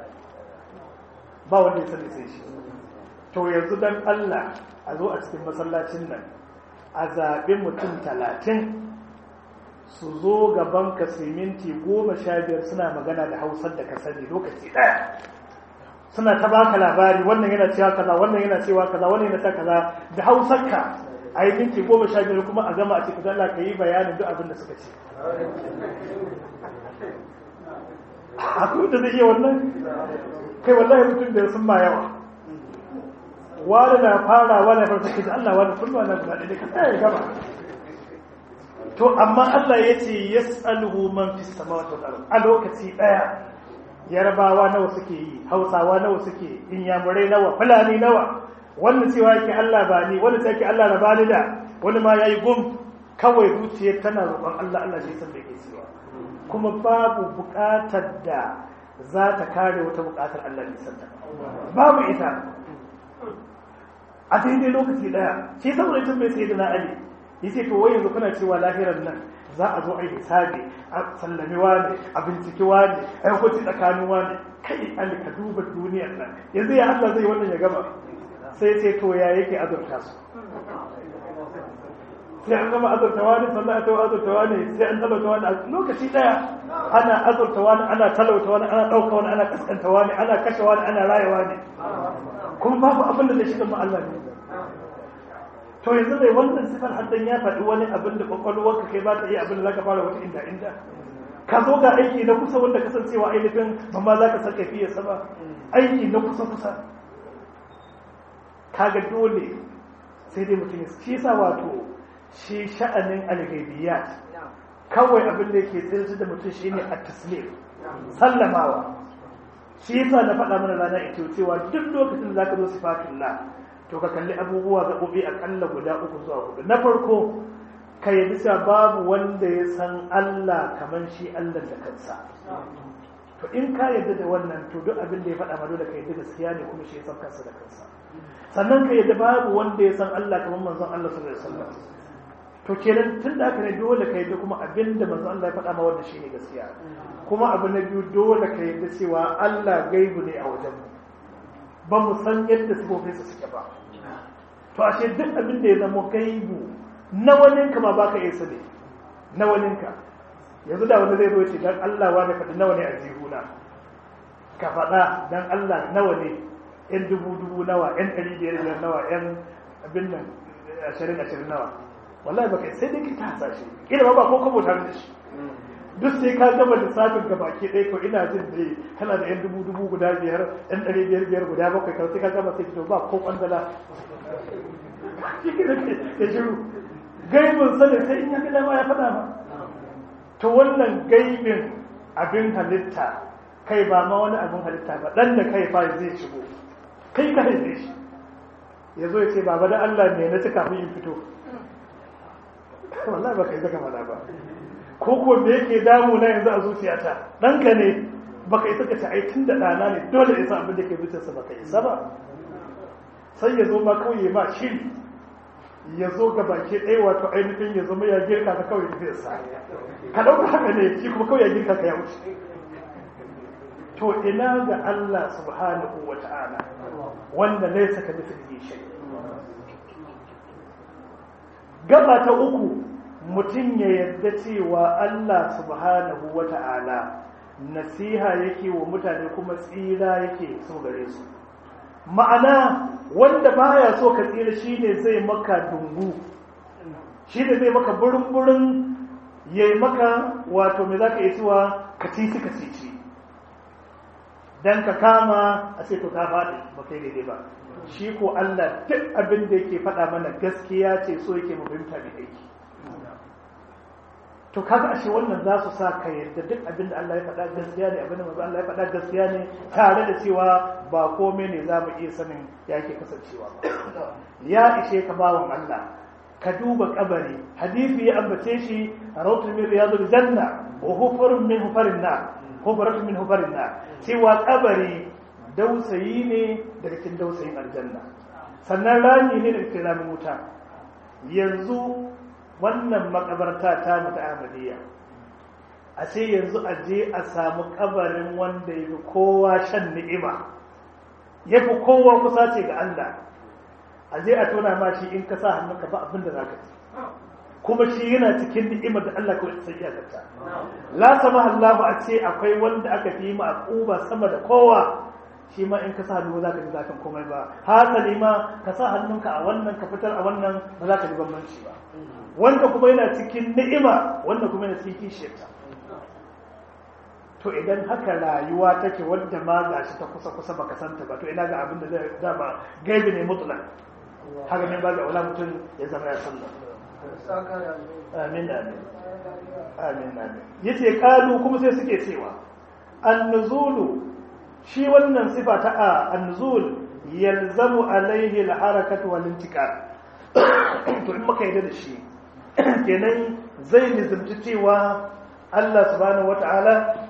ba wanda ya sani sai shi to yanzu dan Allah a zo a cikin masallacin nan a zaɓi mutum talatin su zo gaban ka siminti goma sha biyar suna magana da hausar da ka sani lokaci ɗaya suna ta baka labari wannan yana cewa kaza wannan yana cewa kaza wannan yana ta kaza da hausar ka a yi minti goma sha biyar kuma a gama a cikin Allah ka yi bayanin duk abin da suka ce akwai da zai iya wannan kai wallahi mutum da sun ma yawa wani na fara wani farsa ke da Allah wani sun ba na guda ɗaya ka tsaya ya gama to amma Allah ya ce yas'aluhu man fis samawati wal ard a lokaci daya yarbawa nawa suke yi hausawa nawa suke inyamurai nawa fulani nawa wanda cewa yake Allah ba ni wanda cewa yake Allah raba ni da wani ma yayi gum kawai zuciyar tana roƙon Allah Allah shi san da yake cewa kuma babu buƙatar da za ta kare wata buƙatar Allah ne santa babu ita a daidai lokaci daya shi saboda tun bai sai da na Ali yace to wai yanzu kuna cewa lahirar nan za a zo a yi hisabi a sallami wani a binciki wani a hukunci tsakanin wani kai an ka duba duniyar nan yanzu ya Allah zai wannan ya gama sai ce to ya yake azurta su sai an gama azurta wani sannan a tawa azurta wani sai an talauta wani a lokaci daya ana azurta wani ana talauta wani ana ɗauka wani ana kaskanta wani ana kashe wani ana raya wani kuma babu abin da zai shiga ma Allah ne to yanzu dai wannan sifar haddan ya faɗi wani abin da kwakwalwarka kai ba ta iya abin da za ka fara wata inda inda ka zo ga aiki na kusa wanda kasancewa ainihin ba ma za ka saka fiye sa ba aiki na kusa kusa kaga dole sai dai mutum shi sa wato shi sha'anin algaibiyat kawai abin da yake tsirci da mutum shine at-taslim sallamawa shi yasa na faɗa mana rana ita cewa duk lokacin da zaka zo sifatullah to ka kalli abubuwa gaɓoɓi akalla guda uku zuwa hudu na farko ka yi bisa babu wanda ya san Allah kamar shi Allah da kansa to in ka yarda da wannan to duk abin da ya faɗa ma dole ka yarda gaskiya ne kuma shi ya san kansa da kansa sannan ka yarda babu wanda ya san Allah kamar manzon Allah sallallahu alaihi wasallam to kenan tun da haka ne dole ka yarda kuma abin da manzon Allah ya faɗa ma wannan shine gaskiya kuma abu na biyu dole ka yarda cewa Allah gaibu ne a wajen mu ba mu san yadda sifofinsa suke ba to ashe duk abin da ya zama gaibu na waninka ma baka iya sani na waninka yanzu da wani zai zo ce dan Allah wa da faɗi nawa ne a jihuna ka faɗa dan Allah nawa ne yan dubu dubu nawa yan ɗari biyar biyar nawa yan abin nan ashirin ashirin nawa wallahi baka sai dai ka ta hasashe kila ba ko kabo tare da shi duk sai ka gama lissafin ga baki ɗaya ko ina jin dai kana da yan dubu dubu guda biyar yan ɗari biyar biyar guda bakwai kawai sai ka gama sai fito ba ko kwandala ya shiru gaibin sani sai in ya gida ma ya faɗa ba to wannan gaibin abin halitta kai ba ma wani abin halitta ba ɗan da kai fa zai shigo kai ka haife shi ya zo ya ce baba da Allah ne na ci kafin in fito wallahi ba kai zaka mana ba ko ko me yake damu na yanzu a zuciyata ɗanka ne baka isa ka ci ai tun da ɗana ne dole isa abin da ke zuciyarsa baka isa ba sai ya zo ma kawai ma shiri ya zo ga baki ɗaya wato ainihin ya zama ya girka ka kawai zai sa ka ɗauka haka ne shi kuma kawai ya girka ka ya wuce to ina ga Allah subhanahu wa ta'ala wanda laisa ka mithlihi shay gaba ta uku mutum ya yarda cewa Allah subhanahu wa ta'ala nasiha yake wa mutane kuma tsira yake so gare su ma'ana wanda baya so ka tsira shine zai maka dungu shine zai maka burin-burin yayi maka wato me zaka yi cewa ka ci ka ci dan ka kama a ce to ka faɗi ba kai daidai ba shi ko Allah duk abin da yake faɗa mana gaskiya ce so yake mu fahimta da aiki to kaga ashe wannan za su sa ka yarda duk abin da Allah ya faɗa gaskiya ne abin da manzo Allah ya faɗa gaskiya ne tare da cewa ba komai ne za mu iya sanin ya ke kasancewa ba ya ishe ka bawan Allah ka duba kabari hadisi ya ambace shi rawtul min riyadul janna wa hufrun min hufarin na hufratun min hufarin na cewa kabari dausayi ne daga cikin dausayin aljanna sannan rami ne daga cikin ramin wuta yanzu wannan makabarta ta mutu ahmadiyya a ce yanzu a je a samu kabarin wanda ya fi kowa shan ni'ima ya fi kowa kusa ce ga Allah a je a tona ma shi in ka sa hannunka ba abin da za ka ci kuma shi yana cikin ni'imar da Allah kawai sai ya zata la sama Allah a ce akwai wanda aka fi ma akuba sama da kowa shi ma in ka sa hannu za ka ji zafin komai ba hasali ma ka sa hannunka a wannan ka fitar a wannan ba za ka ji bambanci ba wanda kuma yana cikin ni'ima wanda kuma yana cikin kishiyarta to idan haka rayuwa take wadda ma ga shi ta kusa kusa baka santa ba to ina ga abin da zai dama gaibi ne mutlak haka ne ba ga wala mutum ya zama ya sallah amin amin amin amin yace kalu kuma sai suke cewa an-nuzulu shi wannan sifa ta a an-nuzul yalzamu alaihi al-harakatu wal intiqal to in muka yi da shi kenan zai nizamci cewa Allah subhanahu wata'ala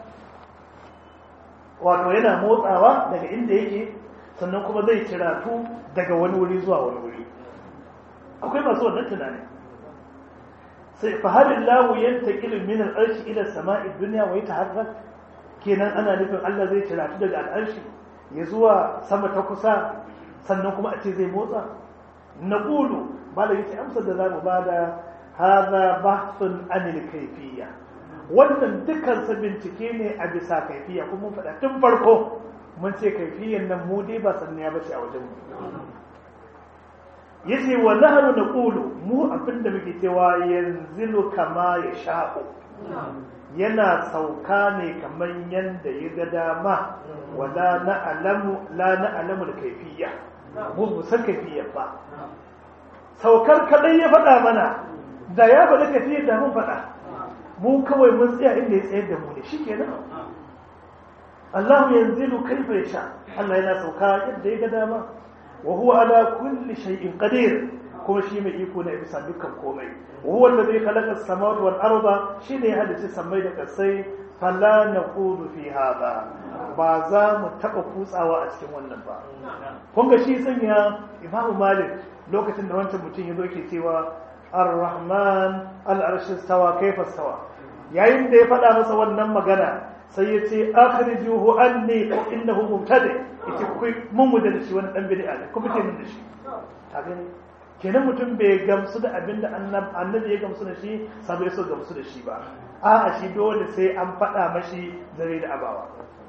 wato yana motsawa daga inda yake sannan kuma zai ciratu daga wani wuri zuwa wani wuri akwai masu wannan tunani sai fahalin lahu yanta ilin min al'arshi ila sama'i duniya wa yataharrak kenan ana nufin Allah zai ciratu daga al'arshi ya zuwa sama ta kusa sannan kuma a ce zai motsa naqulu malai yace amsar da zamu bada هذا بحث عن الكيفية wannan dukansa bincike ne a bisa kaifiya kuma mun faɗa tun farko mun ce kaifiyan nan mu dai ba sannan ya bace a wajen mu yace wa nahnu naqulu mu abinda muke cewa yanzilu kama ya sha'u yana sauka ne kamar yanda ya ga dama wala na'lamu la na'lamu al-kayfiyya mu san kaifiya ba saukar kadai ya faɗa mana da ya faɗi tafiyar da mun faɗa mu kawai mun tsaya inda ya tsayar da mu ne shikenan Allah yanzilu kaifa yasha Allah yana sauka yadda ya ga dama wa huwa ala kulli shay'in qadir kuma shi mai iko ne bisa dukkan komai wa huwa alladhi khalaqa as-samawati wal arda shi ne ya halicci samai da kasai fala naqulu fi hada ba za mu taba kutsawa a cikin wannan ba kun ga shi sanya Imam Malik lokacin da wancan mutum ya zo ke cewa ar-rahman al-arshi stawa kaifa stawa yayin da ya faɗa masa wannan magana sai ya ce akhrijuhu anni ko innahu mubtadi yace ku mun mu da shi wani dan bid'a ne ku fice min da shi ta gani kenan mutum bai gamsu da abinda annabi ya gamsu da shi sabai so gamsu da shi ba a'a shi dole sai an faɗa mashi zare da abawa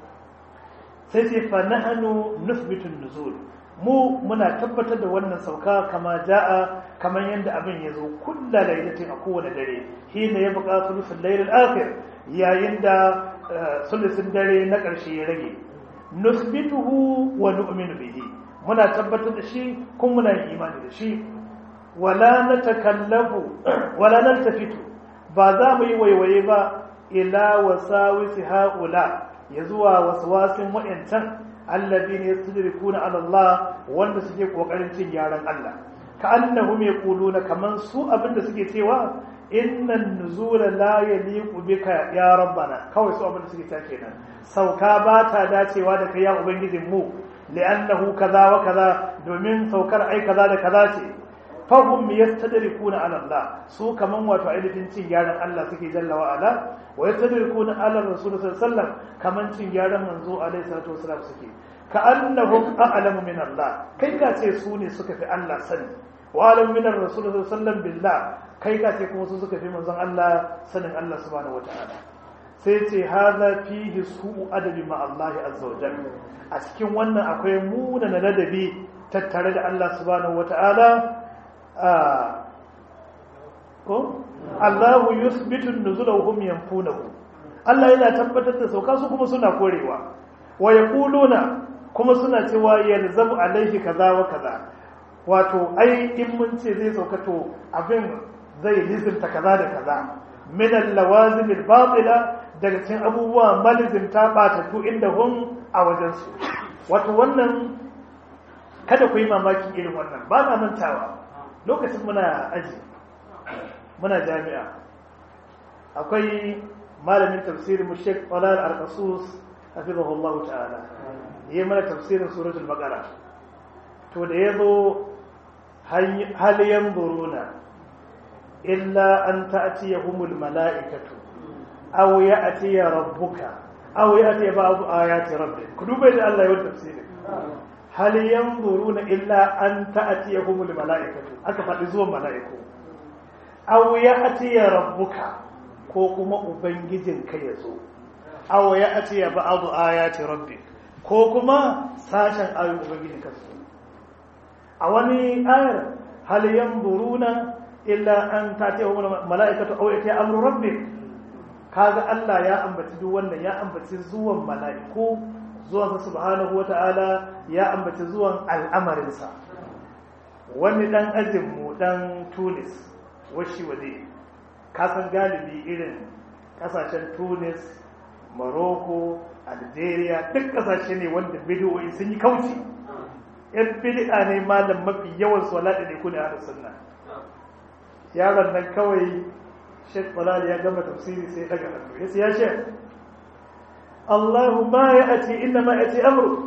sai sai fa nahnu nuthbitu nuzul mu muna tabbatar da wannan sauka kama ja'a kamar yadda abin ya zo kulla lailatin a kowane dare hina ya buƙa sulusul lailal akhir yayin da sulusun dare na ƙarshe ya rage nusbituhu wa nu'minu bihi muna tabbatar da shi kuma muna yin imani da shi wala natakallafu wala naltafitu ba za mu yi waiwaye ba ila wasawisi haula ya zuwa waswasin wa'ancan alladhina yastadrikuna ala Allah wanda suke kokarin cin yaran Allah ka annahum yaquluna kaman su abinda suke cewa innan nuzula la yaliqu bika ya rabbana kawai su abinda suke ta kenan sauka ba ta dacewa da kai ya ubangijin mu li'annahu kaza wa kaza domin saukar ai kaza da kaza ce fahum yastadrikuna ala Allah su kaman wato ainihin cin gyaran Allah suke jalla wa ala wa yastadrikuna ala rasul sallallahu alaihi wasallam kaman cin gyaran manzo alaihi salatu wasallam suke ka annahum a'lamu min Allah kai ka ce su ne suka fi Allah sani wa alam min rasul sallallahu alaihi wasallam billah kai ka ce kuma su suka fi manzon Allah sanin Allah subhanahu wataala sai ce hadha fihi su'u adabi ma Allah azza wa jalla a cikin wannan akwai munana ladabi tattare da Allah subhanahu wataala ko Allahu yusbitu nuzula wa hum yanfunahu Allah yana tabbatar da sauka su kuma suna korewa wa yaquluna kuma suna cewa yalzamu alaihi kaza wa kaza wato ai in mun ce zai sauka to abin zai lizimta kaza da kaza min al-lawazim al-batila daga cikin abubuwa malizimta batattu inda hum a wajen su wato wannan kada ku yi mamaki irin wannan ba na mantawa lokacin muna aji muna jami'a akwai malamin tafsirin mu Sheikh Talal Al-Qasus hafizahullah ta'ala yayi mana tafsirin suratul baqara to da yazo hal yanzuruna illa an ta'tiyahumul mala'ikatu aw ya'ti rabbuka aw ya'ti ba'd ayati rabbik ku duba da Allah ya tafsirin hal yanzuruna illa an ta'tiyahumul mala'ikatu aka faɗi zuwan mala'iku aw ya'ti rabbuka ko kuma ubangijin ka yazo aw ya'ti ba'd ayati rabbik ko kuma sashen ayoyin ubangijin ka su a wani ayar hal yanzuruna illa an ta'tiyahumul mala'ikatu aw ya'ti amru rabbik kaga Allah ya ambaci duk wannan ya ambaci zuwan mala'iku zuwansa subhanahu wata'ala ya ambaci zuwan al'amarinsa wani dan ajinmu dan tunis washi waje kasan galibi irin kasashen tunis morocco algeria duk kasashe ne wanda bidiyoyi sun yi kauci yan bid'a ne malam mafi yawan su wala ne kune a sunna yaron nan kawai Sheikh Balal ya gama tafsiri sai daga hannu yace ya Sheikh Allahu ma ya'ti inna ma ya'ti amru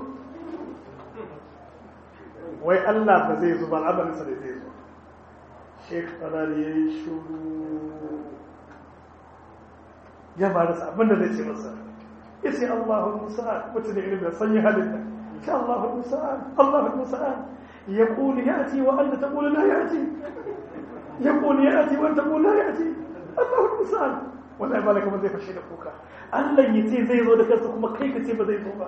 wai Allah ba zai zo ba al'amarin sa da zai zo Sheikh Balal yayi shuru ya ba da abin da zai ce masa yace Allahu musa'an mutum da ilimin sanyi halin nan sha Allahu musa'an Allahu musa'an يقول يأتي وأنت تقول لا يأتي يقول يأتي وأنت تقول لا يأتي الله المسأل والله ما لك من زي فشي kuka. Allah ya ce zai zo da kansa kuma kai ka ce ba zai zo ba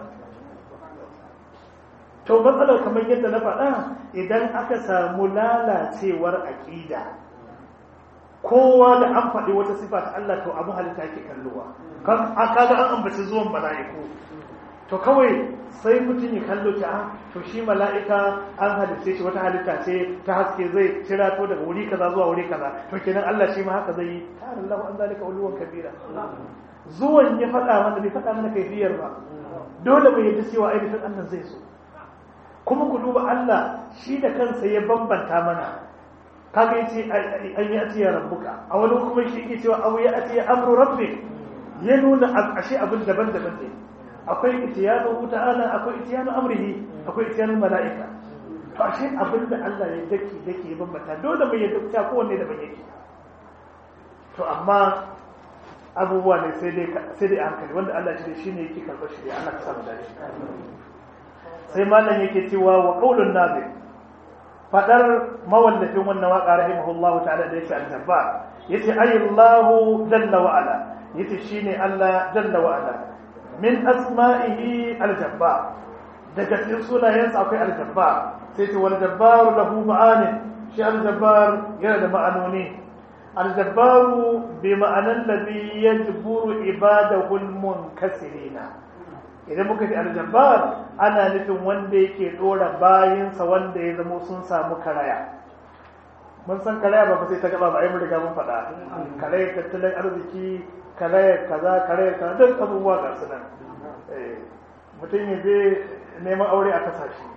to matsalar kamar yadda na faɗa idan aka samu lalacewar aƙida kowa da an faɗi wata sifa ta Allah to abu halitta yake kalluwa kaga an ambaci zuwan mala'iku to kawai sai mutum ya kallo ta to shi mala'ika an halitta shi wata halitta ce ta haske zai cira to daga wuri kaza zuwa wuri kaza to kenan Allah shi ma haka zai yi ta'ala Allah an zalika uluwan kabira zuwan ya faɗa mana bai faɗa mana kaifiyar ba dole mu yadda cewa ainihin Allah zai so kuma ku duba Allah shi da kansa ya bambanta mana kaga yace an yi atiya rabbuka a wani kuma shi yake cewa aw ya atiya amru rabbik ya nuna ashe abin daban-daban ne akwai itiyanu ta'ala akwai itiyanu amrihi akwai itiyanu mala'ika to ashe abin da Allah ya dake dake ya bambanta dole mu yadda ta kowanne daban yake to amma abubuwa ne sai dai sai dai hankali wanda Allah shi shine yake karɓar shi Allah ka samu dace sai malam yake cewa wa qaulun nabi fadar mawallafin wannan waka rahimahullahu ta'ala da yake al-jabbar yace ayyallahu jalla wa ala yace shine Allah jalla wa ala min asma'ihi al-jabbar daga cikin sunayensa akwai al-jabbar sai ce wal jabbar lahu ma'ani shi al-jabbar yana da ma'anoni al-jabbar bi ma'anan ladhi yajburu ibadahu al-munkasirina idan muka ji al-jabbar ana nufin wanda yake dora bayinsa wanda ya zama sun samu karaya mun san karaya ba sai ta gaba ba ai mun riga mun faɗa karaya tattalin arziki karaya kaza karaya kaza duk abubuwa ga su nan mutum ya je neman aure a kasashe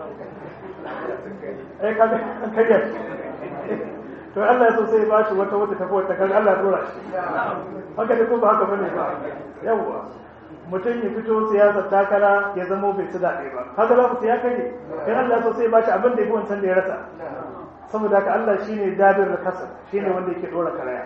ai kaga an karya shi to Allah ya so sai ba shi wata wata tafi wata kan Allah ya dora shi haka ne ko ba haka bane ba yawwa mutum ya fito siyasar takara ya zama bai ci daɗe ba haka za ku ya kare in Allah ya so sai ba shi abin da ya fi wancan da ya rasa saboda haka Allah shine dabir kasa shine wanda yake dora karaya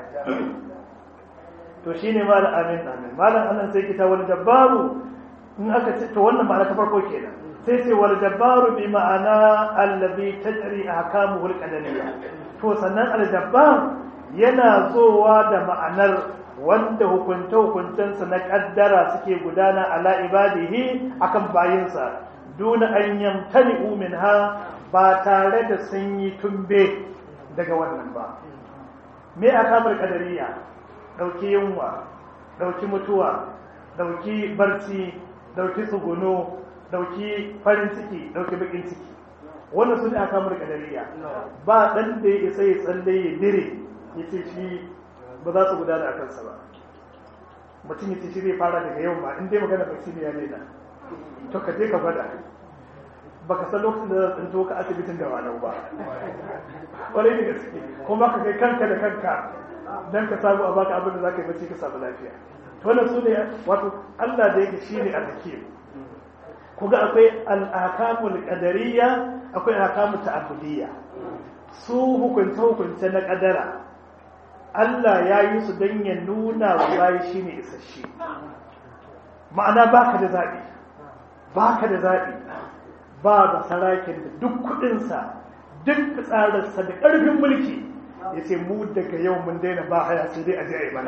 to shine malam amin amin malam annan sai kita wal jabbaru in aka ce to wannan ma'ana ta farko kenan sai ce wal jabbaru bi ma'ana allazi tajri ahkamuhu al-qadariyya to sannan al jabbar yana zowa da ma'anar wanda hukunce hukuncensa na kaddara suke gudana ala ibadihi akan bayinsa duna an yamtani minha ba tare da sun yi tumbe daga wannan ba me akamar kadariya dauki yunwa dauki mutuwa dauki barci dauki tsuguno dauki farin ciki dauki bakin ciki wannan su ne akamar kadariya ba dan da ya isa ya tsalle ya dire ya ce shi ba za su gudana a kansa ba mutum ya ce shi zai fara daga yau ma in dai magana bacci ne ya nena to ka je ka gwada baka san lokacin da zan tsinto ka asibitin da walau ba kwarai da gaske kuma ka kai kanka da kanka dan ka samu a baka abin da za ka yi bacci ka samu lafiya to wannan su ne wato Allah da yake shine al-hakim ku ga akwai al-ahkamul qadariyya akwai ahkamut ta'abbudiyya su hukunta hukunta na kadara Allah ya yi su don ya nuna wa bayi shine isasshe ma'ana baka da zaɓi baka da zaɓi ba da sarakin da duk kudinsa duk fitsararsa da ƙarfin mulki ya ce mu daga yau mun daina ba haya sai dai a ji a yi mana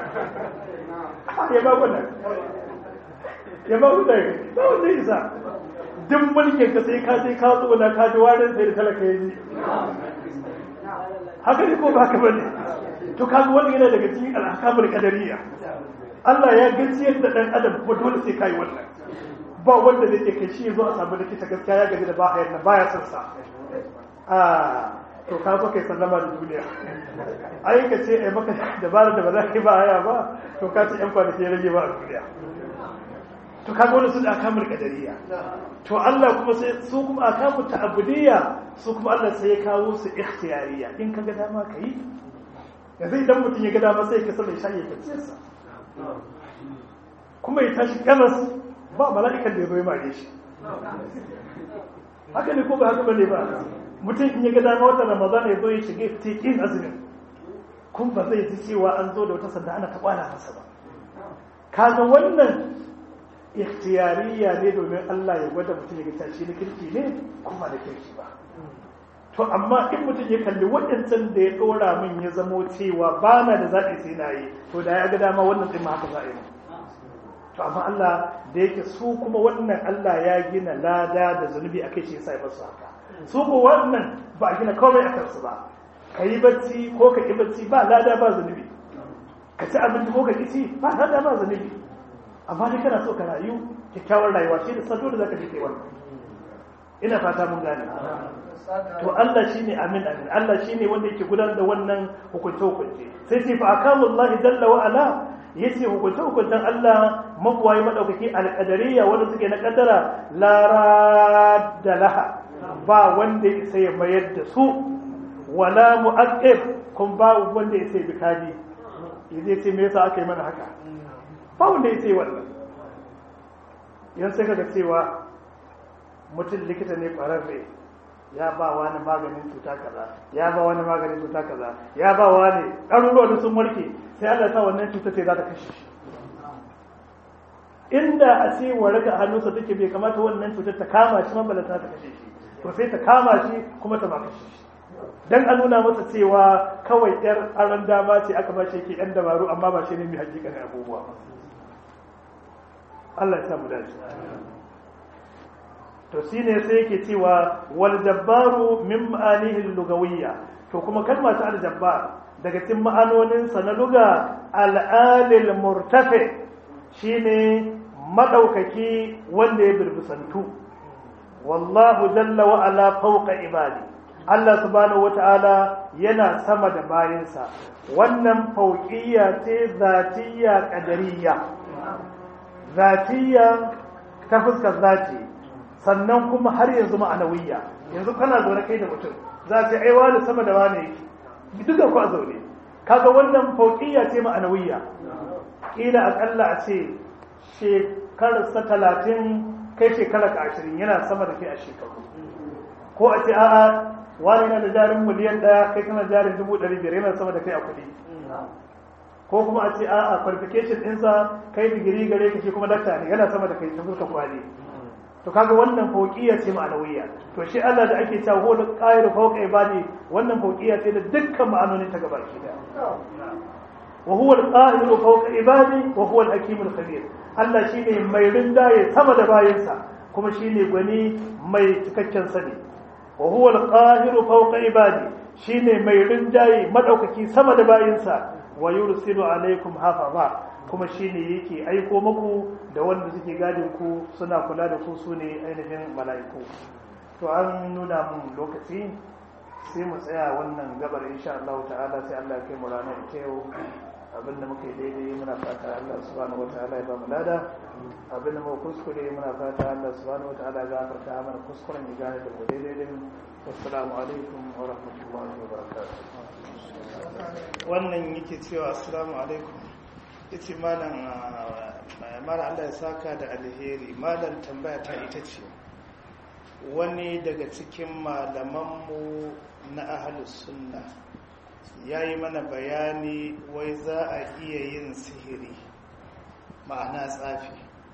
ya ba guda ya ba guda ba wanda isa duk mulkin ka sai ka sai ka zo na kaji warin sai da talaka ya ji haka ne ko ba haka bane to kaga wani yana daga cikin alhakamul qadariyya Allah ya gajiyar da dan adam kuma dole sai kai wannan ba wanda zai kai shi zo a samu likita gaskiya ya gaji da ba hayar na baya son sa a to ka zo kai sallama da duniya ai ka ce ai maka dabara da ba za ka ba haya ba to ka ce yan kwanaki ya rage ba a duniya to ka wani su da akamul kadariya to Allah kuma sai su kuma akamu ta'abudiyya su kuma Allah sai ya kawo su ikhtiyariya in ka ga dama ka yi yanzu idan mutum ya ga dama sai ka sa mai shayi ka ciyarsa kuma ya tashi kamas ba mala'ikan da ya zo ya mare shi haka ne ko ba haka bane ba mutum in ya ga dama wata ramadan ya zo ya shige tekin azumin kun ba zai ji cewa an zo da wata sanda ana ta kwana masa ba kaga wannan ikhtiyariya ne domin Allah ya gwada mutum ya ga shi na kirki ne kuma da kirki ba to amma in mutum ya kalli waɗancan da ya ɗora min ya zamo cewa ba na da zaɓi sai na yi to da ya ga dama wannan ɗin ma haka za a yi to amma Allah da yake su kuma wannan Allah ya gina lada da zunubi a kai shi yasa ya basu haka su ko wannan ba a gina komai a kansu ba ka yi bacci ko ka ƙi bacci ba lada ba zunubi ka ci abinci ko ka ƙi ci ba lada ba zunubi amma dai kana so ka rayu kyakkyawar rayuwa shi da sado da zaka je wannan ina fata mun gane to Allah shine amin amin Allah shine wanda yake gudanar da wannan hukunce hukunce sai sai fa akamullahi jalla wa ala yace hukunce hukuncen Allah mabuwayi madaukaki alqadariya wanda suke na kaddara la radda laha ba wanda ya sai mayar da su wala mu'aqqib kun ba wanda ya sai bikadi zai ce me yasa aka yi mana haka ba wanda ya sai wannan yan sai kaga cewa mutum likita ne ƙwararre ya ba wani maganin cuta kaza ya ba wani maganin cuta kaza ya ba wani ɗaruruwa da sun warke sai Allah sa wannan cuta ce za ta kashe shi inda a ce waraka a hannunsa take bai kamata wannan cutar ta kama shi mabalata ta kashe shi to sai ta kama shi kuma ta ba kashe shi dan a nuna masa cewa kawai yar aron dama ce aka ba shi yake yan dabaru amma ba shi ne mai hakikanin abubuwa Allah ya samu dace to shine sai yake cewa wal jabbaru min ma'anihi lugawiyya to kuma kalma ta al jabbar daga cikin ma'anonin sa na luga al alil murtafi shine madaukaki wanda ya birbisantu wallahu jalla wa ala fawqa ibadi Allah subhanahu wata'ala yana sama da bayinsa wannan fauqiyya ce zatiyya qadariyya zatiyya ta fuskar zati sannan kuma har yanzu ma'anawiyya yanzu kana zaune kai da mutum za ce ai wani sama da wani yake duka ku a zaune kaga wannan fauqiyya ce ma'anawiyya kila akalla a ce shekararsa talatin kai shekara ka ashirin yana sama da kai a shekaru ko a ce a'a wani na da jarin miliyan ɗaya kai kana jarin dubu ɗari biyar yana sama da kai a kuɗi ko kuma a ce a'a qualification ɗinsa kai digiri gare ka shi kuma dakta ne yana sama da kai ta fuska kwali to kaga wannan fauqiyya ce ma'anawiyya to shi Allah da ake cewa huwa qahiru fawqa ibadi wannan fauqiyya ce da dukkan ma'anonin ta gaba ki da wa huwa al-qahiru fawqa ibadi wa huwa al-hakim al-khabir Allah shine mai rindaye sama da bayinsa kuma shine gwani mai cikakken sani wa huwa al-qahiru fawqa ibadi shine mai rindaye madaukaki sama da bayinsa wa yursilu alaikum hafaza kuma shine yake aiko muku da wanda suke gadin ku suna kula da ku sune ainihin mala'iku to an nuna mun lokaci sai mu tsaya wannan gabar insha Allah ta'ala sai Allah ya kai mu ranar ita yau abinda muka yi daidai muna fata Allah subhanahu wataala ya ba mu lada abinda muka kuskure muna fata Allah subhanahu wataala ya gafarta mana kuskuren ya gane da mu daidai din assalamu alaikum wa rahmatullahi wa barakatuh wannan yake cewa assalamu alaikum yace malam malam Allah ya saka da alheri malam tambaya ta ita ce wani daga cikin malamanmu na ahlus sunna ya yi mana bayani wai za a iya yin sihiri ma'ana tsafi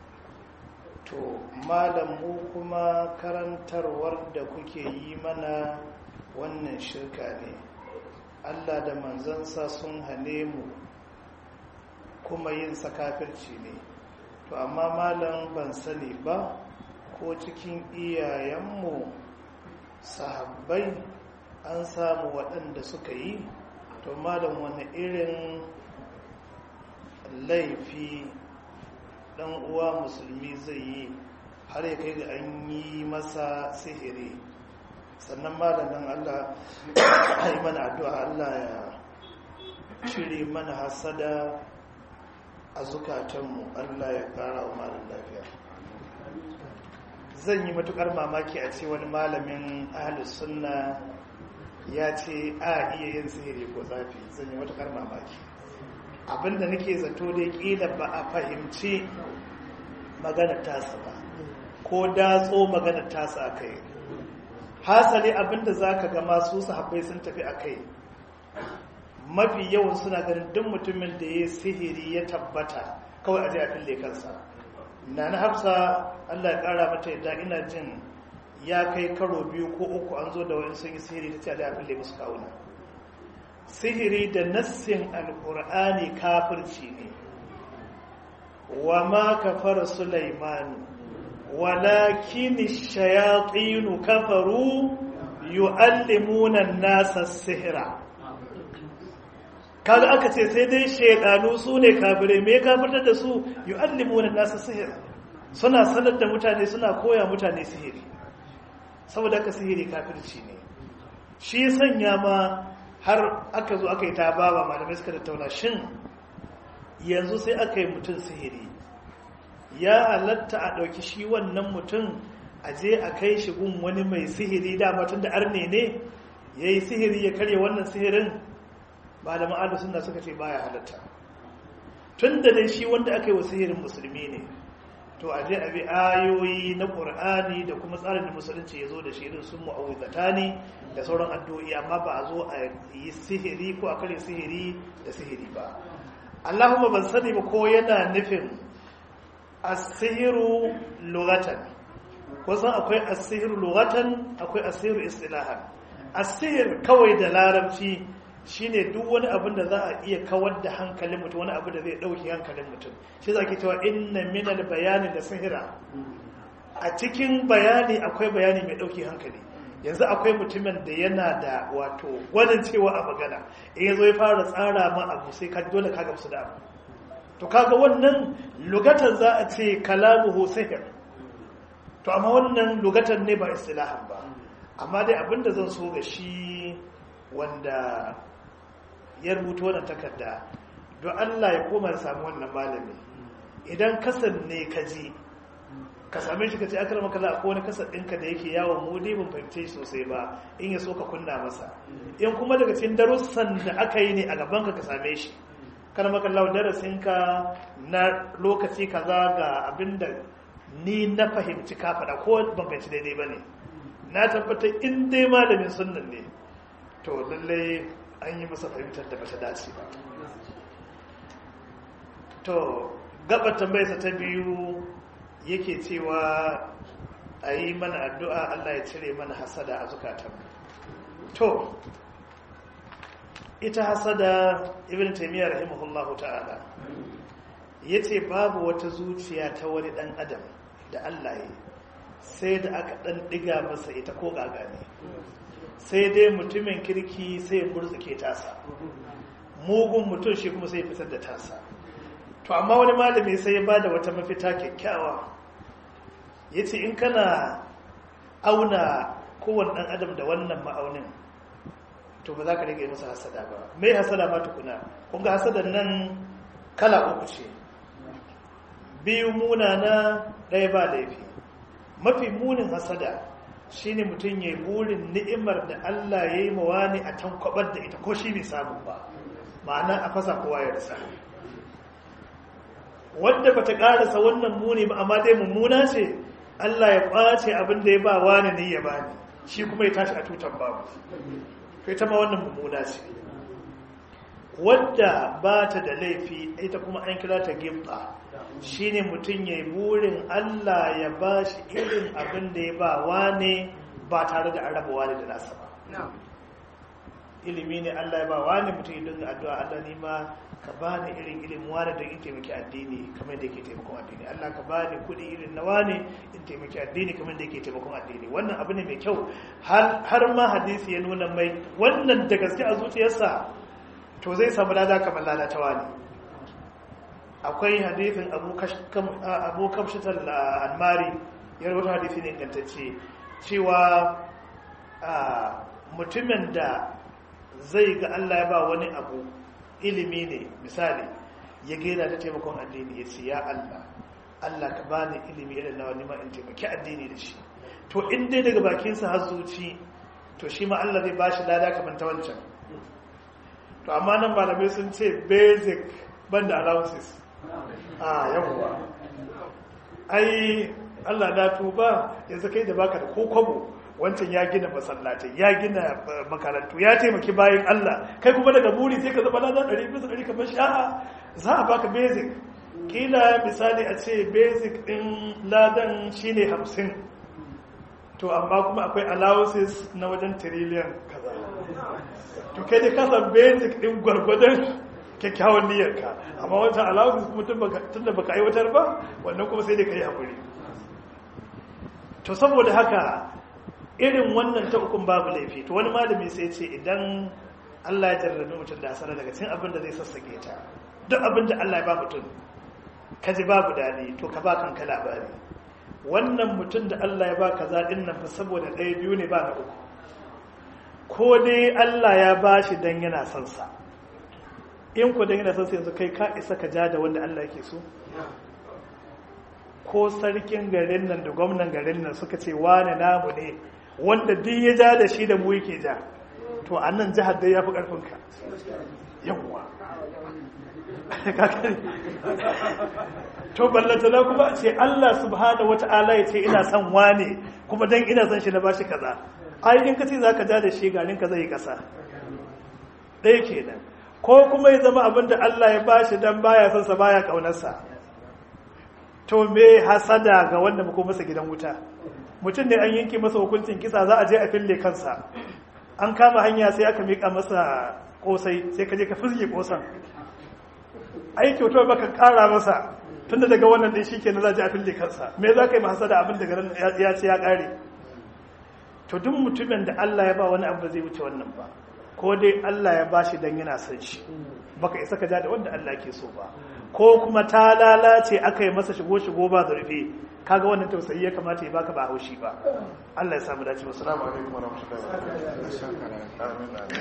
to malamu kuma karantarwar da kuke yi mana wannan shirka ne allah da manzansa sun hane mu kuma yin sakafirci ne to amma malam ban sani ba ko cikin iyayenmu sahabbai an samu waɗanda suka yi to malam wani irin laifi ɗan uwa musulmi zai yi har ya kai ga an yi masa sihiri sannan malamin allah yi mana addu'a allah ya cire mana hasada a zukatanmu allah ya ƙara wa malam lafiya zan yi matukar mamaki a ce wani malamin ahalus sunna ya ce a iya yin sihiri ko zafi zan yi matukar mamaki abinda nake zato dai kila ba a fahimci magana tasa ba ko datso magana tasa a kai hasali abinda za ka gama su sahabbai sun tafi a kai mafi yawan suna ganin duk mutumin da ya sihiri ya tabbata kawai a ji a fille kansa na na hafsa allah ya kara mata yadda ina jin ya kai karo biyu ko uku an zo da wani sun yi sihiri ta ce da abin da musu kawuna sihiri da nassin alkur'ani kafirci ne wa ma kafara sulaimanu walakin shayatinu kafaru yu'allimuna an-nasa sihra kaga aka ce sai dai shaidanu su ne kafirai me kafirtar da su yu'allimuna nasu sihir suna sanar da mutane suna koya mutane sihiri saboda haka sihiri kafirci ne shi sanya ma har aka zo aka yi ta baba malamai suka tattauna shin yanzu sai aka yi mutum sihiri ya halatta a ɗauki shi wannan mutum a je a kai shi gun wani mai sihiri dama tun da arne ne ya yi sihiri ya karya wannan sihirin malaman adu suna suka ce baya halatta tun da dai shi wanda aka yi wa sihirin musulmi ne to a je a bi ayoyi na ƙur'ani da kuma tsarin da musulunci ya zo da shi irin sun mu'awwizata ne da sauran addu'o'i amma ba a zo a yi sihiri ko a kare sihiri da sihiri ba Allahumma ban sani ba ko yana nufin asihiru lugatan kusan akwai asihiru lugatan akwai asihiru istilahan asihir kawai da larabci shine duk wani abin da za a iya kawar da hankalin mutum wani abu da zai dauki hankalin mutum shi za ke cewa inna minal bayani da sihira a cikin bayani akwai bayani mai dauki hankali yanzu akwai mutumin da yana da wato gwanin cewa a magana in ya zo ya fara tsara ma abu sai ka dole ka gamsu da abu to kaga wannan lugatan za a ce kalamuhu sihir to amma wannan lugatan ne ba istilahan ba amma dai abinda zan so ga shi wanda ya rubuta wannan takarda don Allah ya koma ya samu wannan malami idan kasan ne ka ji ka same shi ka ce akar makala ko wani kasar ɗinka da yake yawon mu dai ban fahimce sosai ba in ya so ka kunna masa in kuma daga cikin darussan da aka yi ne a gaban ka ka same shi kar makalla darasin ka na lokaci kaza ga abinda ni na fahimci ka faɗa ko ban fahimci daidai ba ne na tabbatar in dai malamin sunnan ne to lallai an yi masa fahimtar da bata dace ba to gaba tambayarsa ta biyu yake cewa a yi mana addu'a Allah ya cire mana hasada a zukatan to ita hasada ibn taimiyya rahimahullahu ta'ala ya ce babu wata zuciya ta wani ɗan adam da Allah ya sai da aka ɗan ɗiga masa ita ko gagane sai dai mutumin kirki sai murzuke tasa mugun mutum shi kuma sai fitar da tasa to amma wani malami sai ya bada wata mafita kyakkyawa ya ce in kana auna kowane ɗan adam da wannan ma'aunin to ba za ka rage masa hasada ba mai hasada ma tukuna kunga hasadan nan kala uku ce biyu munana ɗaya ba laifi mafi munin hasada shine mutum ya burin ni'imar da Allah ya yi mawa ne a tankwabar da ita ko shi bai samu ba ma'ana a fasa kowa ya rasa wadda bata karasa wannan muni ba amma dai mummuna ce Allah ya kwace abin da ya ba wani ne ya bani shi kuma ya tashi a tutan babu kai ta ma wannan mummuna ce wadda ba ta da laifi ita kuma an kira ta gimba shine mutum ya yi burin Allah ya ba shi irin abin da ya ba wane ba tare da an raba wane da nasa ba ilimi ne Allah ya ba wane mutum ya dinga addu'a Allah ni ma ka ba ni irin ilimin wane don in taimaki addini kamar da yake taimakon addini Allah ka ba ni kuɗi irin na wane in taimaki addini kamar da yake taimakon addini wannan abu ne mai kyau har ma hadisi ya nuna mai wannan da gaske a zuciyarsa to zai samu lada kamar lada ta wani akwai hadithin abu kamshitar almari ya rubuta hadithi ne ingantacce cewa mutumin da zai ga Allah ya ba wani abu ilimi ne misali ya gaida ta taimakon addini ya ce ya Allah Allah ka ba ni ilimi irin na wani ma in taimaki addini da shi to in dai daga bakinsa har zuci to shi ma Allah zai ba shi lada kamar ta wancan to amma nan malamai sun ce basic banda allowances a yawwa ai Allah na tuba yanzu kai da baka da ko kwabo wancan ya gina masallatai ya gina makarantu ya taimaki bayan Allah kai kuma daga buri sai ka zama ladan ɗari bisa ɗari kamar sha'a za a baka basic kila misali a ce basic ɗin ladan shine hamsin to amma kuma akwai allowances na wajen trillion kaza to kai dai kasa basic ɗin gwargwadon kyakkyawan niyyarka amma wancan alawus mutum tun da baka aiwatar ba wannan kuma sai dai ka yi haƙuri to saboda haka irin wannan ta ukun babu laifi to wani malami sai ce idan Allah ya jarrabi mutum da hasara daga cikin abin da zai sassake ta duk abin da Allah ya ba mutum ka ji babu daɗi to ka ba kanka labari wannan mutum da Allah ya ba ka zaɗin nan fa saboda ɗaya biyu ne ba na uku ko dai Allah ya ba shi don yana son sa in ku don yana son sa yanzu kai ka isa ka ja da wanda Allah yake so ko sarkin garin nan da gwamnan garin nan suka ce wane namu ne wanda duk ya ja da shi da mu yake ja to a nan jihar dai ya fi ƙarfinka yawwa to ballantana kuma ce Allah subhanahu wata'ala ya ce ina son wane kuma dan ina son shi na bashi kaza ai in ka ce zaka ja da shi garin ka zai kasa ɗaya kenan ko kuma ya zama abin da Allah ya bashi dan baya son sa baya kaunarsa to me hasada ga wanda muko masa gidan wuta mutum ne an yanke masa hukuncin kisa za a je a fille kansa an kama hanya sai aka mika masa kosai sai ka je ka fizge kosan ai kyautar baka kara masa tunda daga wannan din shikenan za ji a fille kansa me za ka yi masa da abin daga nan ya ce ya kare to duk mutumin da Allah ya ba wani abu zai wuce wannan ba ko dai Allah ya bashi dan yana son shi baka isa ka ja da wanda Allah ke so ba ko kuma ta lalace aka yi masa shigo shigo ba zurfi kaga wannan tausayi ya kamata ya baka ba haushi ba Allah ya samu dace wassalamu alaikum warahmatullahi wabarakatuh